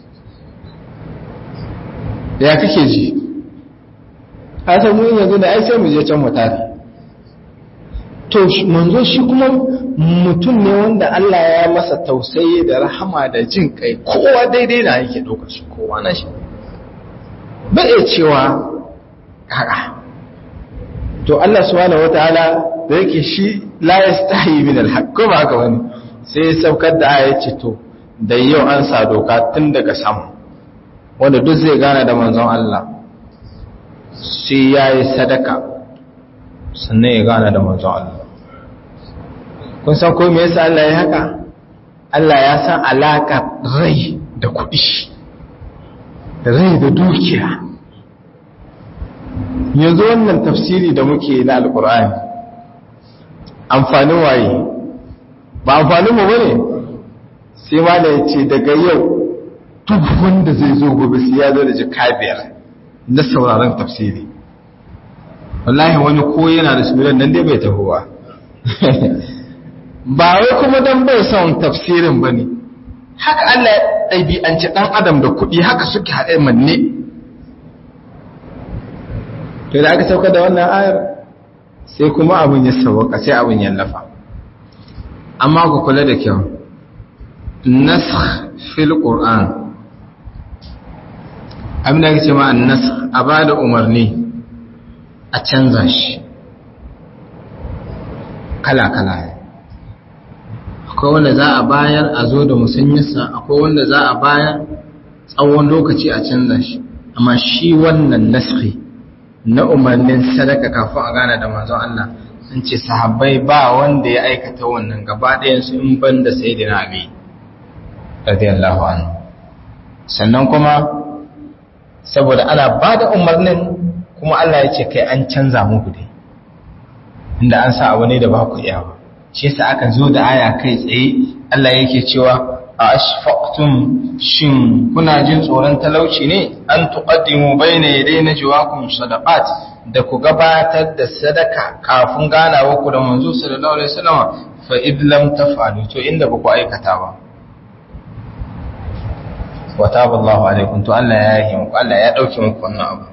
S1: ya kake ji a san mun yanzu da ai sai mu je can mu tare to manzo shi kuma mutum ne wanda Allah ya masa tausayi da rahama da jin kai kowa daidai na yake ɗaukar shi kowa na shi bai iya cewa haka to Allah subhanahu wataala da yake shi la yastahi min alhaq ko ba haka wani sai ya saukar da aya ce to da yau an sa doka tun daga sama wanda duk zai gana da manzon Allah sai ya yi sadaka sannan ya gana da manzon Allah kun san ko me yasa Allah ya haka Allah ya san alaka rai da kuɗi rai da dukiya
S2: yanzu wannan tafsiri da muke na alkur'ani amfanin waye ba amfanin mu bane sai ma da yace daga yau duk wanda zai zo gobe sai ya zo da jika biyar na sauraron tafsiri wallahi wani ko yana da sunan nan dai bai taho ba ba wai kuma dan bai son tafsirin bane haka Allah ya ɗabi'anci ɗan adam da kuɗi haka suke haɗe manne to da aka sauka da wannan ayar sai kuma abin ya sauka sai abin ya lafa amma ku kula da kyau nasakh fil qur'an abin da ake ce ma nasakh a ba da umarni a canza shi kala kala akwai wanda za a bayar a zo da musanyarsa akwai wanda za a bayar tsawon lokaci a canza shi amma shi wannan naskhi na umarnin sadaka kafin a gana da manzon Allah sun ce sahabbai ba wanda ya aikata wannan gaba ɗayansu in ban da sai da Ali radiyallahu anhu sannan kuma saboda ana ba da umarnin kuma Allah ya ce kai an canza muku dai inda an sa abu ne da ba ku iya ba shi yasa aka zo da aya kai tsaye Allah yake cewa a ashfaqtum shin kuna jin tsoron talauci ne an tuqaddimu bayna yaday najwaakum sadaqat da ku gabatar da sadaka kafin ganawa ku da manzo sallallahu alaihi wasallam fa id lam taf'alu to inda ba ku aikata ba wa taballahu alaikum to Allah ya yi muku Allah ya dauke muku wannan abu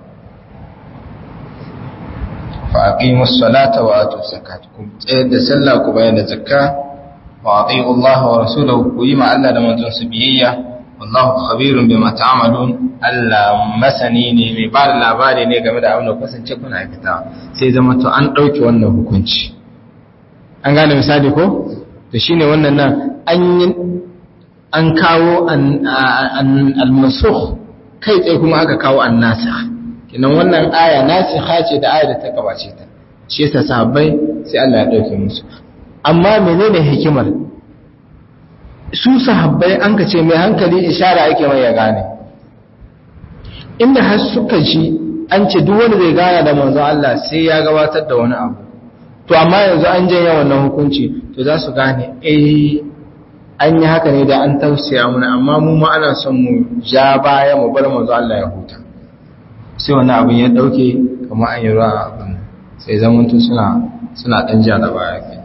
S2: fa aqimus salata wa atuz zakat ku tsayar da sallah ku bayar da zakka wa ati'u Allah wa rasulahu ku yi ma Allah da manzon su biyayya wallahu khabirun bima ta'malun Allah masani ne mai ba da labari ne game da abin da kasance kuna aikata sai zama to an dauke wannan hukunci an gane misali ko to shine wannan nan an yi an kawo al-mansukh kai tsaye kuma aka kawo an-nasikh kinan wannan aya nasikha ce da aya da ta gabace ta shi yasa sahabbai sai Allah ya dauke musu amma menene hikimar su sahabbai an ka ce mai hankali ishara ake mai ya gane inda har suka ji an ce duk wanda zai gana da manzon Allah sai ya gabatar da wani abu to amma yanzu an janye wannan hukunci to za su gane eh an yi haka ne da an tausaya mana amma mu ma ana son mu ja baya mu bar manzo Allah ya huta sai wannan abin ya dauke kamar an yi ruwa abin sai zamantu suna suna dan ja da baya ke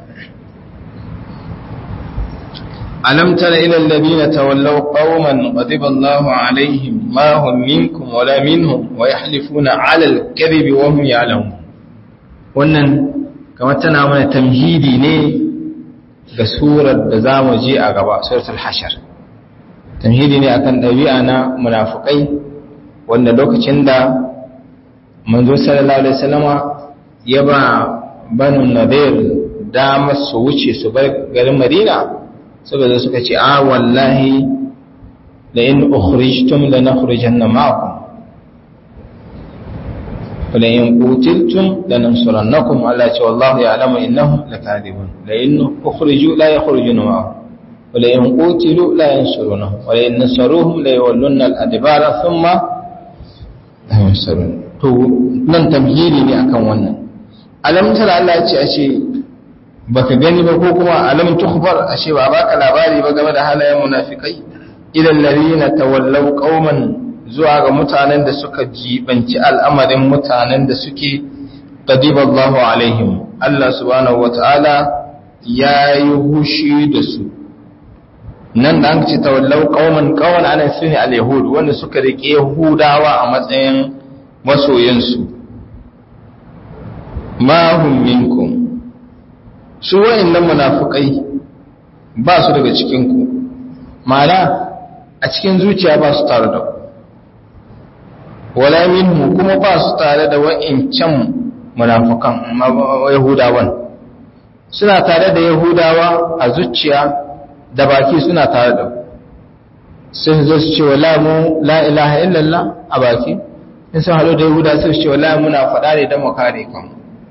S2: alam tara ila alladhina tawallaw qauman ghadiba Allahu alaihim ma hum minkum wala minhum wa yahlifuna ala al-kadhibi wa hum ya'lamun wannan kamar tana mana tamhidi ne ga surar da za mu je a gaba suratul hashar tamhidi ne akan ɗabi'a na munafukai wanda lokacin da manzo sallallahu alaihi wasallama ya ba banu nadir damar su wuce su bar garin madina saboda suka ce a wallahi la in ukhrijtum lanakhrijanna ma'akum ولئن قتلتم لننصرنكم على شاء الله يعلم انهم لكاذبون لئن اخرجوا لا يخرجون معهم ولئن قتلوا لا ينصرونهم ولئن نصروهم ليولون الادبار ثم لا ينصرون to nan tamhili ne akan wannan alam tara Allah ya ce ashe baka gani ba ko kuma alam tukhbar ashe ba baka labari ba game da halayen munafikai ilal ladina tawallaw qauman zuwa ga mutanen da suka jibanci al'amarin mutanen da suke qadiballahu alaihim Allah subhanahu wataala yayi hushi da su nan da an ce tawallau qauman qauman ana sune al-yahud wanda suka rike yahudawa a matsayin masoyansu ma hum minkum su wa'annan munafikai ba su daga cikin ku ma'ana a cikin zuciya ba su tare da ku wala minhu kuma ba su tare da wa'incan munafukan yahudawan suna tare da yahudawa a zuciya da baki suna tare da sun zo su ce wala mu la ilaha illallah a baki in sun haɗu da yahuda su ce wala muna faɗa ne don mu kare kan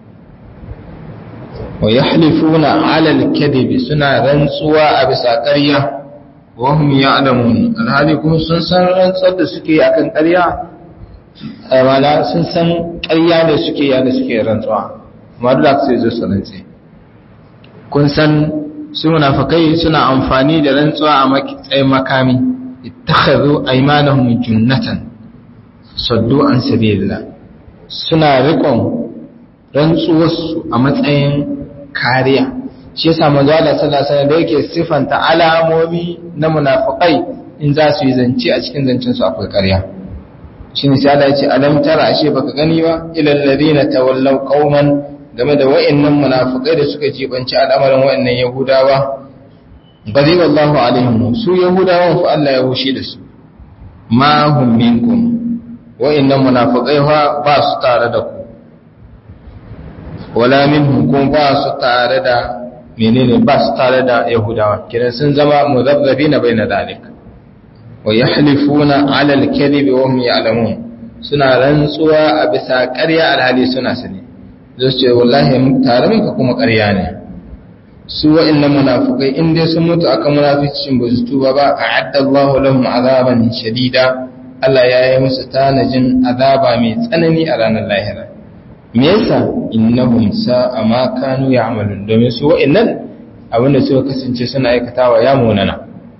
S2: wa yahlifuna ala al-kadhibi suna rantsuwa a bisa ƙarya wa hum ya'lamun alhali kuma sun san rantsar da suke akan ƙarya mana sun san ƙarya ne suke yana suke rantsuwa amma duk da sai zo su rantse kun san su munafikai suna amfani da rantsuwa a matsayin makami ittakhadhu aymanahum junnatan saddu an sabilillah suna riƙon rantsuwarsu a matsayin kariya shi yasa manzo Allah sallallahu alaihi wasallam da yake sifanta alamomi na munafikai in za su yi zance a cikin zancen su akwai ƙarya shine sai Allah ya ce alam tara ashe baka gani ba ilal ladina tawallaw qauman game da wa'annan munafikai da suka jibanci al'amarin wa'annan yahudawa gadi wallahu alaihim su yahudawan fa Allah ya hushi da su ma hum minkum wa'annan munafikai fa ba su tare da ku wala minhum kuma ba su tare da menene ba su tare da yahudawa kiran sun zama muzabzabina baina dalika wa yahlifuna ala al-kadhibi wa hum ya'lamun suna rantsuwa a bisa ƙarya alhali suna sani zai ce wallahi tare muka kuma ƙarya ne su wa'annan munafikai in dai sun mutu akan munaficin ba su tuba ba a'adda Allahu lahum azaban shadida Allah ya yi musu tanajin azaba mai tsanani a ranar lahira me yasa innahum sa'a ma kanu ya'malun domin su wa'annan abinda suka kasance suna aikatawa ya munana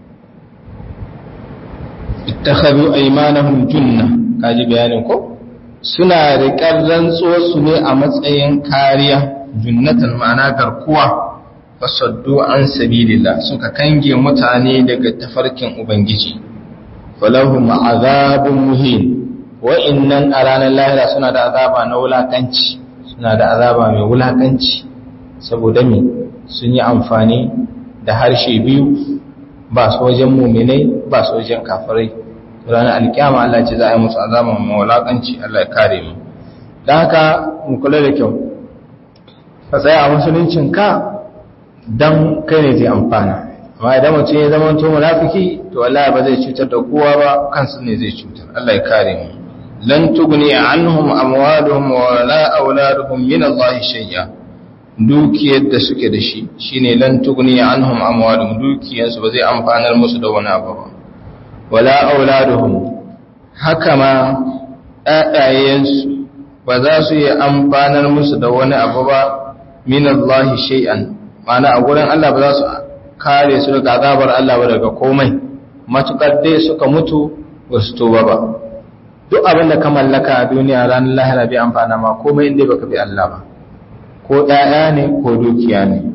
S2: ittakhadhu aymanahum junna kaji bayanin ko suna riƙar rantsuwarsu ne a matsayin kariya junnatan ma'ana garkuwa fasaddu an sabilillah suka kange mutane daga tafarkin ubangiji falahum azabun muhin wa'innan a ranar lahira suna da azaba na wulakanci suna da azaba mai wulakanci saboda me sun yi amfani da harshe biyu ba su wajen muminai ba su wajen kafirai ranar alkiyama Allah ce za a yi musu azaba mai wulakanci Allah ya kare mu don haka mu kula da kyau ka tsaya a musuluncin ka don kai ne zai amfana amma idan mutum ya zama to munafiki to wallahi ba zai cutar da kowa ba kansu ne zai cutar Allah ya kare mu lan tugni anhum amwaluhum wa la auladuhum min Allah shay'a dukiyar da suke da shi shine lan tugni anhum amwaluhum dukiyar su ba zai amfanar musu da wani abu ba wala auladuhum haka ma ɗaɗayensu ba za su yi amfanar musu da wani abu ba min Allah shay'an ma'ana a gurin Allah ba za su kare su daga azabar Allah ba daga komai matukar dai suka mutu ba su tuba ba duk abin da ka mallaka a duniya ranar lahira bai amfana ma komai inda baka bi Allah ba ko ɗaya ne ko dukiya ne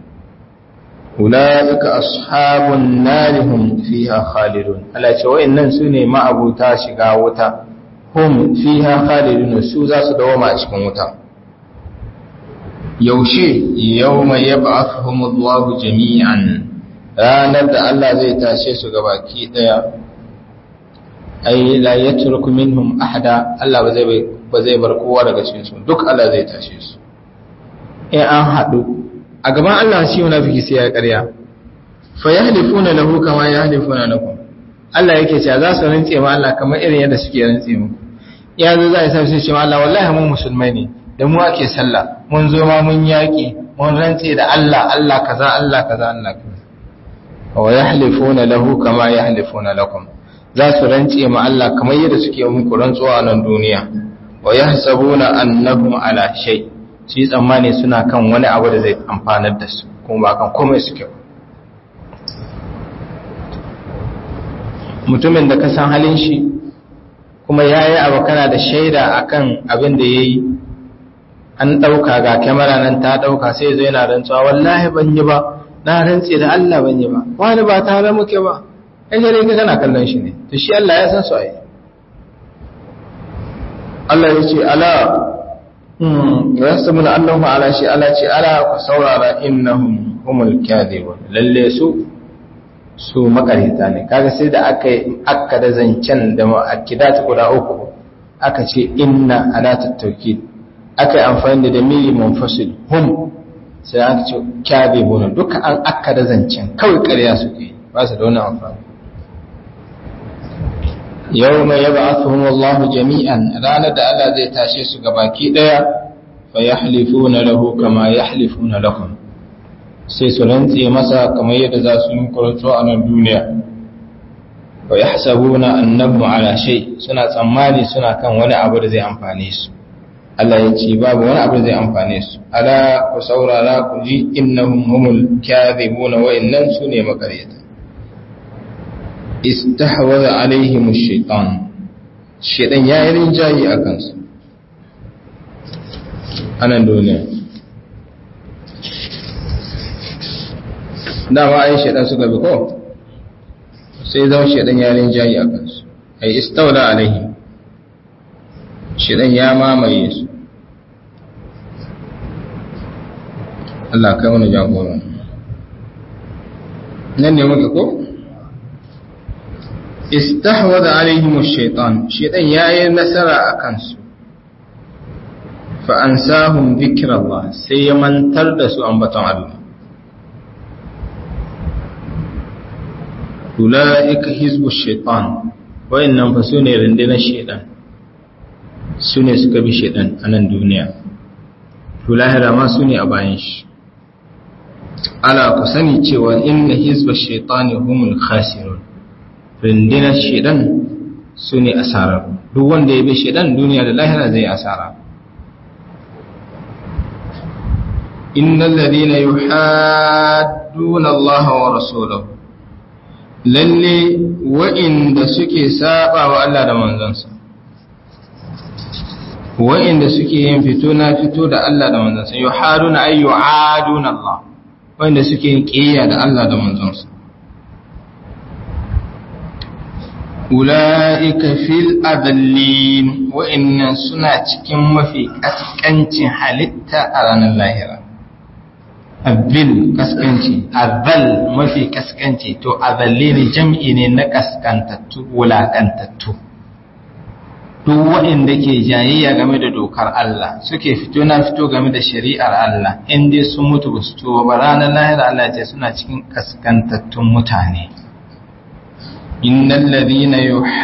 S2: ulaika ashabun narihum fiha khalidun Allah ce wa'annan su ne ma'abuta shiga wuta hum fiha khalidun su za su dawoma a cikin wuta yaushe yawma yab'athuhumullahu jami'an ranar da Allah zai tashe su gabaki daya ai la yatruku minhum ahada Allah ba zai ba zai bar kowa daga cikin su duk Allah zai tashe su eh an hadu a gaban Allah shi munafiki sai ya ƙarya fa yahlifuna lahu kama yahlifuna lakum Allah yake cewa za su rantse ma Allah kamar irin yadda suke rantse muku ya zo za a sa su ce ma Allah wallahi mu musulmai ne da mu ake sallah mun zo ma mun yaƙi mun rantse da Allah Allah kaza Allah kaza Allah kaza wa yahlifuna lahu kama yahlifuna lakum za su rantse ma Allah kamar yadda suke muku rantsuwa a nan duniya wa yahsabuna annahum ala shay su yi tsammani suna kan wani abu da zai amfanar da su kuma ba kan komai suke ba mutumin da ka san halin shi kuma ya yi abu kana da shaida akan abin da ya yi an ɗauka ga kyamara nan ta ɗauka sai zai na rantsuwa wallahi ban yi ba na rantse da Allah ban yi ba wani ba tare muke ba ai gare ka kana kallon shi ne to shi Allah ya san su ai Allah ya ce ala hmm yasmuna Allahu ala shi ala ce ala ku saurara innahum humul kadhibun lalle su su makarita ne kaga sai da aka aka da zancen da mu'akkidat guda uku aka ce inna alatut tawkid aka yi amfani da damiri munfasil hum sai aka ce kadhibun duka an aka da zancen kawai ƙarya suke ba su da wani amfani yau mai yaba asuhun Allah jami'an ranar da Allah zai tashe su gabaki ɗaya fa ya halifu na lahu kama ya halifu na lahun sai su rantse masa kamar yadda za su yi kuratu a nan duniya fa ya hasabu na annabu ala shai suna tsammani suna kan wani abu da zai amfane su Allah ya ce babu wani abu zai amfane su ala ku saurara ku ji innahum humul kadhibuna wa innan sune makaryata istahwaza alaihim ash-shaytan shaytan ya yi rinjayi akan su anan duniya dama ai shaytan suka bi ko sai zama shaytan ya rinjayi akan su ai istawla alaihim shaytan ya mamaye su Allah kai wani jagora nan ne muka ko istahwada alaihim ash-shaytan shaytan yayi nasara akan su fa ansahum dhikrallah sai ya mantar da su ambaton Allah ulaika hizbu ash-shaytan wayannan fa sune rundunar shaytan sune suka bi shaytan a nan duniya to lahira ma sune a bayan shi ala ku sani cewa inna hizba shaitani humul khasirun rundunar shaidan su ne asarar duk wanda ya bi shaidan duniya da lahira zai asara innal ladina yuhadduna Allah wa rasulahu lalle wa'inda suke saba wa Allah da manzansa wa'inda suke yin fito na fito da Allah da manzansa yuhaduna ay yu'aduna Allah wanda suke yin ƙiyya da Allah da manzonsa. Ula'ika fil adallin wa'innan suna cikin mafi ƙasƙancin halitta a ranar lahira. Abil ƙasƙanci, azal mafi ƙasƙanci, to azallin jam'i ne na ƙasƙantattu, wulaƙantattu. duk waɗanda ke jayayya game da dokar Allah suke fito na fito game da shari'ar Allah in dai sun mutu ba su tuba ba ranar lahira Allah ce suna cikin kaskantattun mutane innal ladina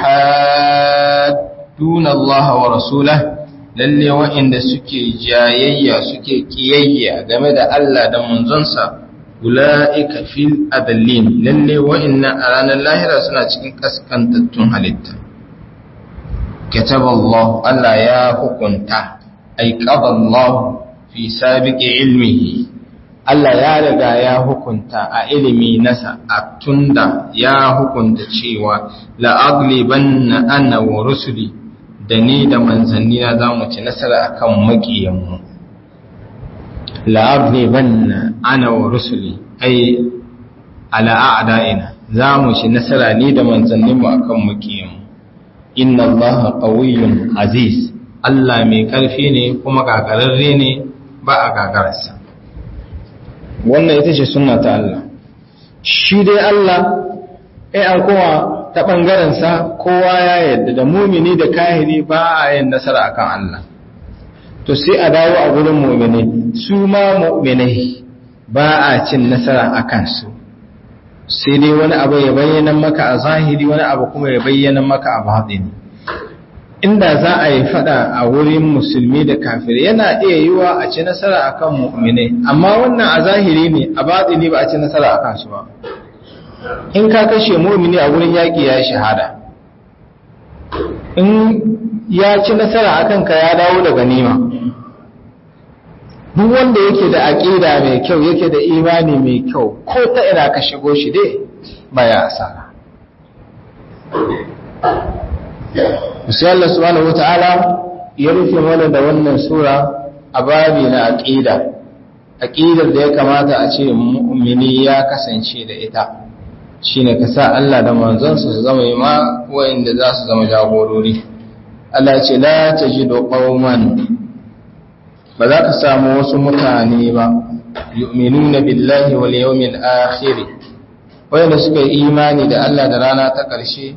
S2: yuhadduna Allah wa rasulah lalle waɗanda suke jayayya suke kiyayya game da Allah da manzonsa ulaika fil adallin lalle waɗannan a ranar lahira suna cikin kaskantattun halitta كتب الله ألا يا حكمتا أي قضى الله في سابق علمه Allah ya riga ya hukunta a ilimi nasa a tunda ya hukunta cewa la'agliban na ana wa rusuli da ni da manzanni na za mu ci nasara akan maƙiyanmu la'agliban na ana wa rusuli ai ala'ada'ina za mu ci nasara ni da manzanninmu akan maƙiyanmu inna allaha qawiyyun aziz Allah mai ƙarfi ne kuma gagararre ne ba a gagararsa wannan ita ce sunna ta Allah shi dai Allah ai an kowa ta ɓangarensa kowa ya yadda da mumini da kahiri ba a yin nasara akan Allah to sai a dawo a gurin mumini su ma mu'minai ba a cin nasara a kansu sai dai wani abu ya bayyana maka a zahiri wani abu kuma ya bayyana maka a batini inda za a yi fada a wurin musulmi da kafiri yana iya yiwa a ci nasara akan mu'minai amma wannan a zahiri ne a batini ba a ci nasara akan su ba in ka kashe mu'mini a wurin yaƙi ya shahada in ya ci nasara akan ka ya dawo da ganima duk wanda yake da aƙida mai kyau yake da imani mai kyau ko ta ina ka shigo shi dai baya asara sai Allah subhanahu wata'ala ya rufe mana da wannan sura a babi na aqida aqidar da ya kamata a ce mu'mini ya kasance da ita shine ka sa Allah da manzonsa su zama ma wayanda za su zama jagorori Allah ce la tajidu qauman ba za ka samu wasu mutane ba yu'minuna billahi wal yawmil akhir wayanda suka yi imani da Allah da rana ta ƙarshe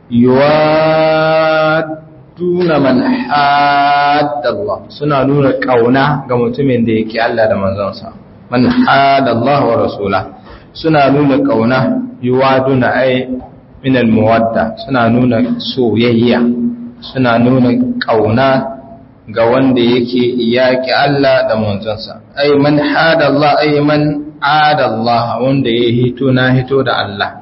S2: yuwadduna man haddallah suna nuna kauna ga mutumin da yake Allah da manzonsa man haddallah wa rasula suna nuna kauna yuwaduna ay min almuwadda suna nuna soyayya suna nuna kauna ga wanda yake yaki Allah da manzonsa ay man haddallah ay man adallah wanda ya hito na hito da Allah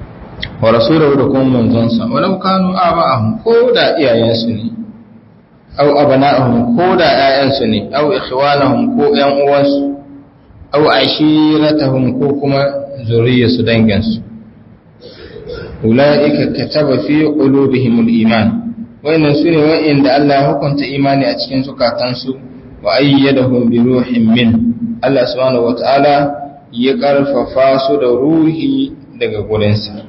S2: wa rasulahu da kuma manzonsa walau kanu aba'ahum ko da iyayensu ne aw abana'ahum ko da ƴaƴansu ne aw ikhwanahum ko ƴan uwansu aw ashiratahum ko kuma zuriyarsu danginsu ulaika kataba fi qulubihimul iman wayannan sune wa'inda Allah ya hukunta imani a cikin zukatansu wa ayyadahum bi ruhin min Allah subhanahu wataala ya karfafa su da ruhi daga gurinsa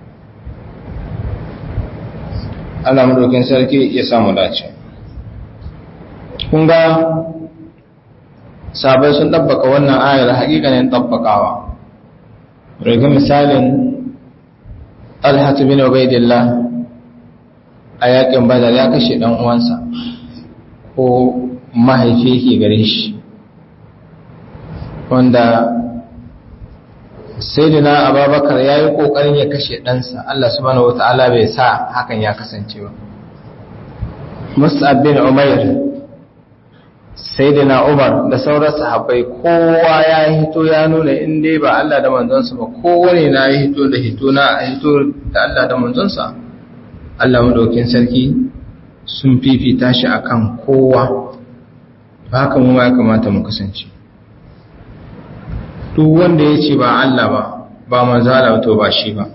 S2: Allah madaukin sarki ya samu dace kun ga sabai sun ɗabbaka wannan ayar haƙiƙanin ɗabbakawa daga misalin alhatu bin ubaidillah a yaƙin badar ya kashe ɗan uwansa ko mahaifi ke gare shi wanda sayyidina ababakar ya yi ƙoƙarin ya kashe ɗansa Allah subhanahu wa ta'ala bai sa hakan ya kasance ba mus'ab bin umair sayyidina umar da sauran sahabbai kowa ya hito ya nuna in dai ba Allah da manzonsa ba kowane na ya hito da hito na hito da Allah da manzonsa Allah madaukin sarki sun fifita shi akan kowa haka mu ma ya kamata mu kasance duk wanda ya ce ba Allah ba ba manzala to ba shi ba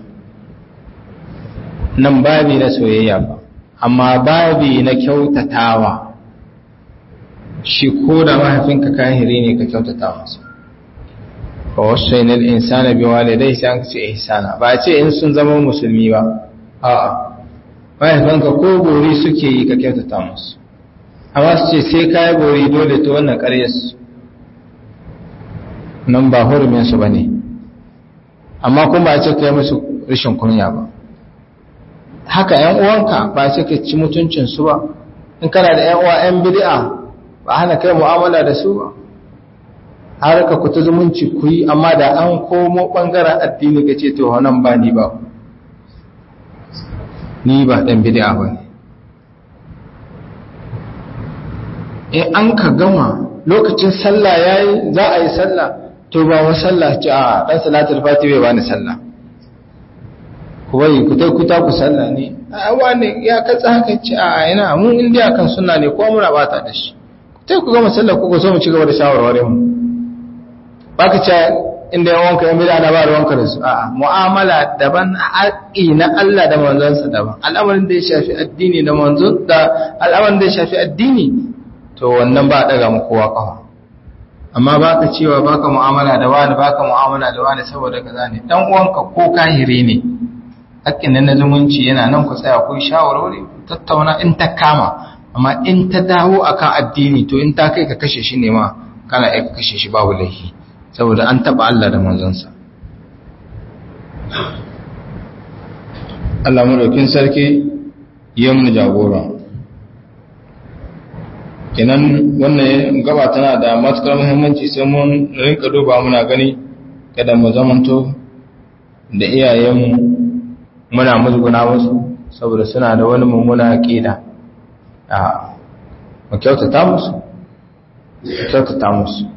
S2: nan babi na soyayya ba amma babi na kyautatawa shi ko da mahaifinka kahiri ne ka kyautata masa fa wasaina al-insana biwalidayhi sai an ce ihsana ba a ce in sun zama musulmi ba a'a mahaifanka ko gori suke yi ka kyautata musu amma su ce sai kai gori dole to wannan ƙaryar su nan ba hurumin su bane amma kuma ba a ce kai musu rashin kunya ba haka ƴan uwanka ba a ce ka ci mutuncin su ba in kana da ƴan uwa ƴan bid'a ba hana kai mu'amala da su ba har ka kuta zumunci ku yi amma da an komo ɓangaren addini ka ce to nan ba ni ba ni ba ɗan bid'a ba ne in an ka gama lokacin sallah ya yi za a yi sallah to ba wa sallah ce a ɗan salatul fati bai bani sallah ku bai ku ta kuta ku sallah ne a wani ya katsa haka ce a ina mun indiya kan suna ne ko muna bata da shi sai ku gama sallar ku so mu ci gaba da shawarwarin mu baka ce inda yan wanka yan bid'a na ba ruwanka da su a'a mu'amala daban haƙi na Allah da manzonsa daban al'amarin da ya shafi addini da manzon da al'amarin da ya shafi addini to wannan ba daga mu kowa kafa amma baka cewa baka mu'amala da wani baka mu'amala da wani saboda kaza ne dan uwanka ko kahiri ne haƙƙin nan na zumunci yana nan ku tsaya ku shawarwari tattauna in ta kama amma in ta dawo akan addini to in ta kai ka kashe shi ne ma kana aika kashe shi babu laifi saboda an taba Allah da manzonsa Allah madaukin sarki ya mun jagora kenan wannan gaba tana da matukar muhimmanci sai mun rinka duba muna gani kada mu zamanto da iyayenmu muna musguna wasu saboda suna da wani mummuna aqida a mu kyautata musu kyautata musu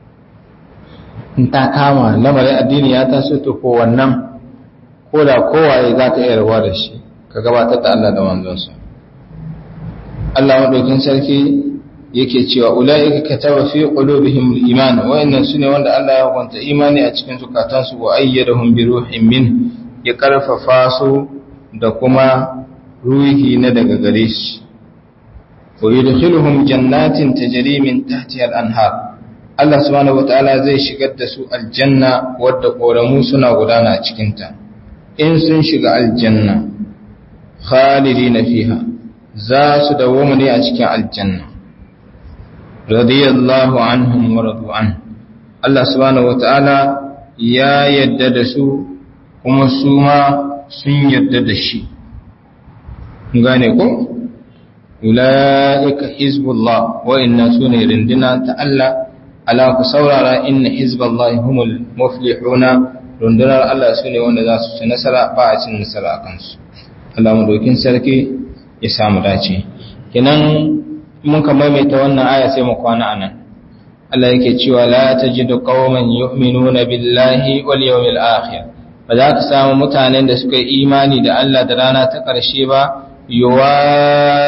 S2: in ta kama lamarin addini ya taso to ko wannan ko da kowaye za ka iya rabuwa da shi ka gabatar da Allah da manzonsa Allah maɗaukin sarki yake cewa ula'ika kataba fi qulubihim al-iman wa'annan sune wanda Allah ya hukunta imani a cikin zukatansu wa ayyadahum bi ruhin min ya karfafa su da kuma ruhi na daga gare shi ويدخلهم جنات تجري من تحتها الأنهار Allah subhanahu wataala zai shigar da su aljanna wadda koramu suna gudana a cikinta in sun shiga aljanna khalidina fiha za su dawoma ne a cikin aljanna radiyallahu anhum wa radu an Allah subhanahu wataala ya yadda da su kuma su ma sun yadda da shi gane ko ula'ika hizbullah wa'inna su ne rindina ta Allah ala ku saurara inna hizballahi humul muflihuna rundunar Allah su ne wanda za su ci nasara ba a cin nasara a kansu Allah dokin sarki ya samu dace kinan mun ka maimaita wannan aya sai mu kwana anan Allah yake cewa la tajidu qauman yu'minuna billahi wal yawmil akhir ba za ka samu mutanen da suka yi imani da Allah da rana ta ƙarshe ba yuwa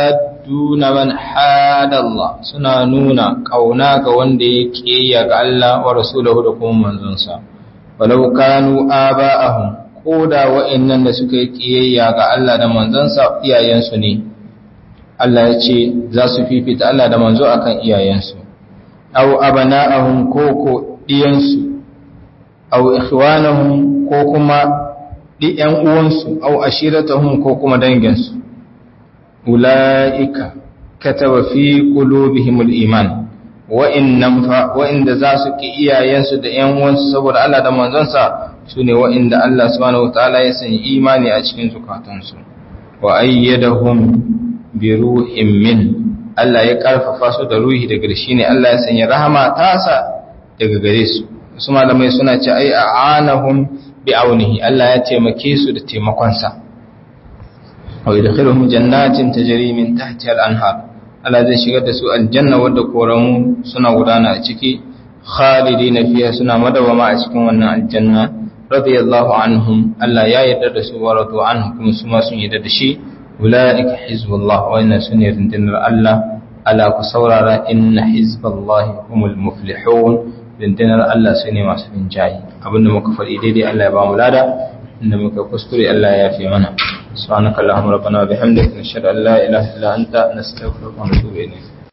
S2: yuwadduna man hadallah suna nuna kauna ga wanda ya kiyaya ga Allah wa rasulahu da kuma manzonsa walau kanu aba'ahum koda wa'annan da suka yi kiyayya ga Allah da manzonsa iyayensu ne Allah ya ce za su fifita Allah da manzo akan iyayensu aw abana'ahum ko ko diyansu aw ikhwanahum ko kuma diyan uwansu aw ashiratahum ko kuma danginsu ulaika kataba fi qulubihimul iman wa'innan fa wa'inda za su ki iyayensu da ƴan uwansu saboda Allah da manzonsa sune wa'inda Allah subhanahu wataala ya sanya imani a cikin zukatansu wa ayyadahum bi ruhin min Allah ya karfafa su da ruhi daga shi ne Allah ya sanya rahama tasa daga gare su su malamai suna ce ai a'anahum bi aunihi Allah ya taimake su da taimakonsa wa yadkhiluhum jannatin tajri min tahtiha al-anhar Allah zai shigar da su aljanna wadda koramu suna gudana a ciki khalidina fiha suna madawama a cikin wannan aljanna radiyallahu anhum Allah ya yarda da su wa radu anhum kuma su ma sun yarda da shi ulaika hizbullah wa inna sunni rindinar Allah ala ku saurara inna hizballahi humul muflihun rindinar Allah su ne masu rinjayi abinda muka faɗi daidai Allah ya ba mu lada inda muka kuskure Allah ya fi mana subhanakallahumma rabbana wa bihamdika nashhadu an la ilaha illa anta nastaghfiruka wa natubu ilayk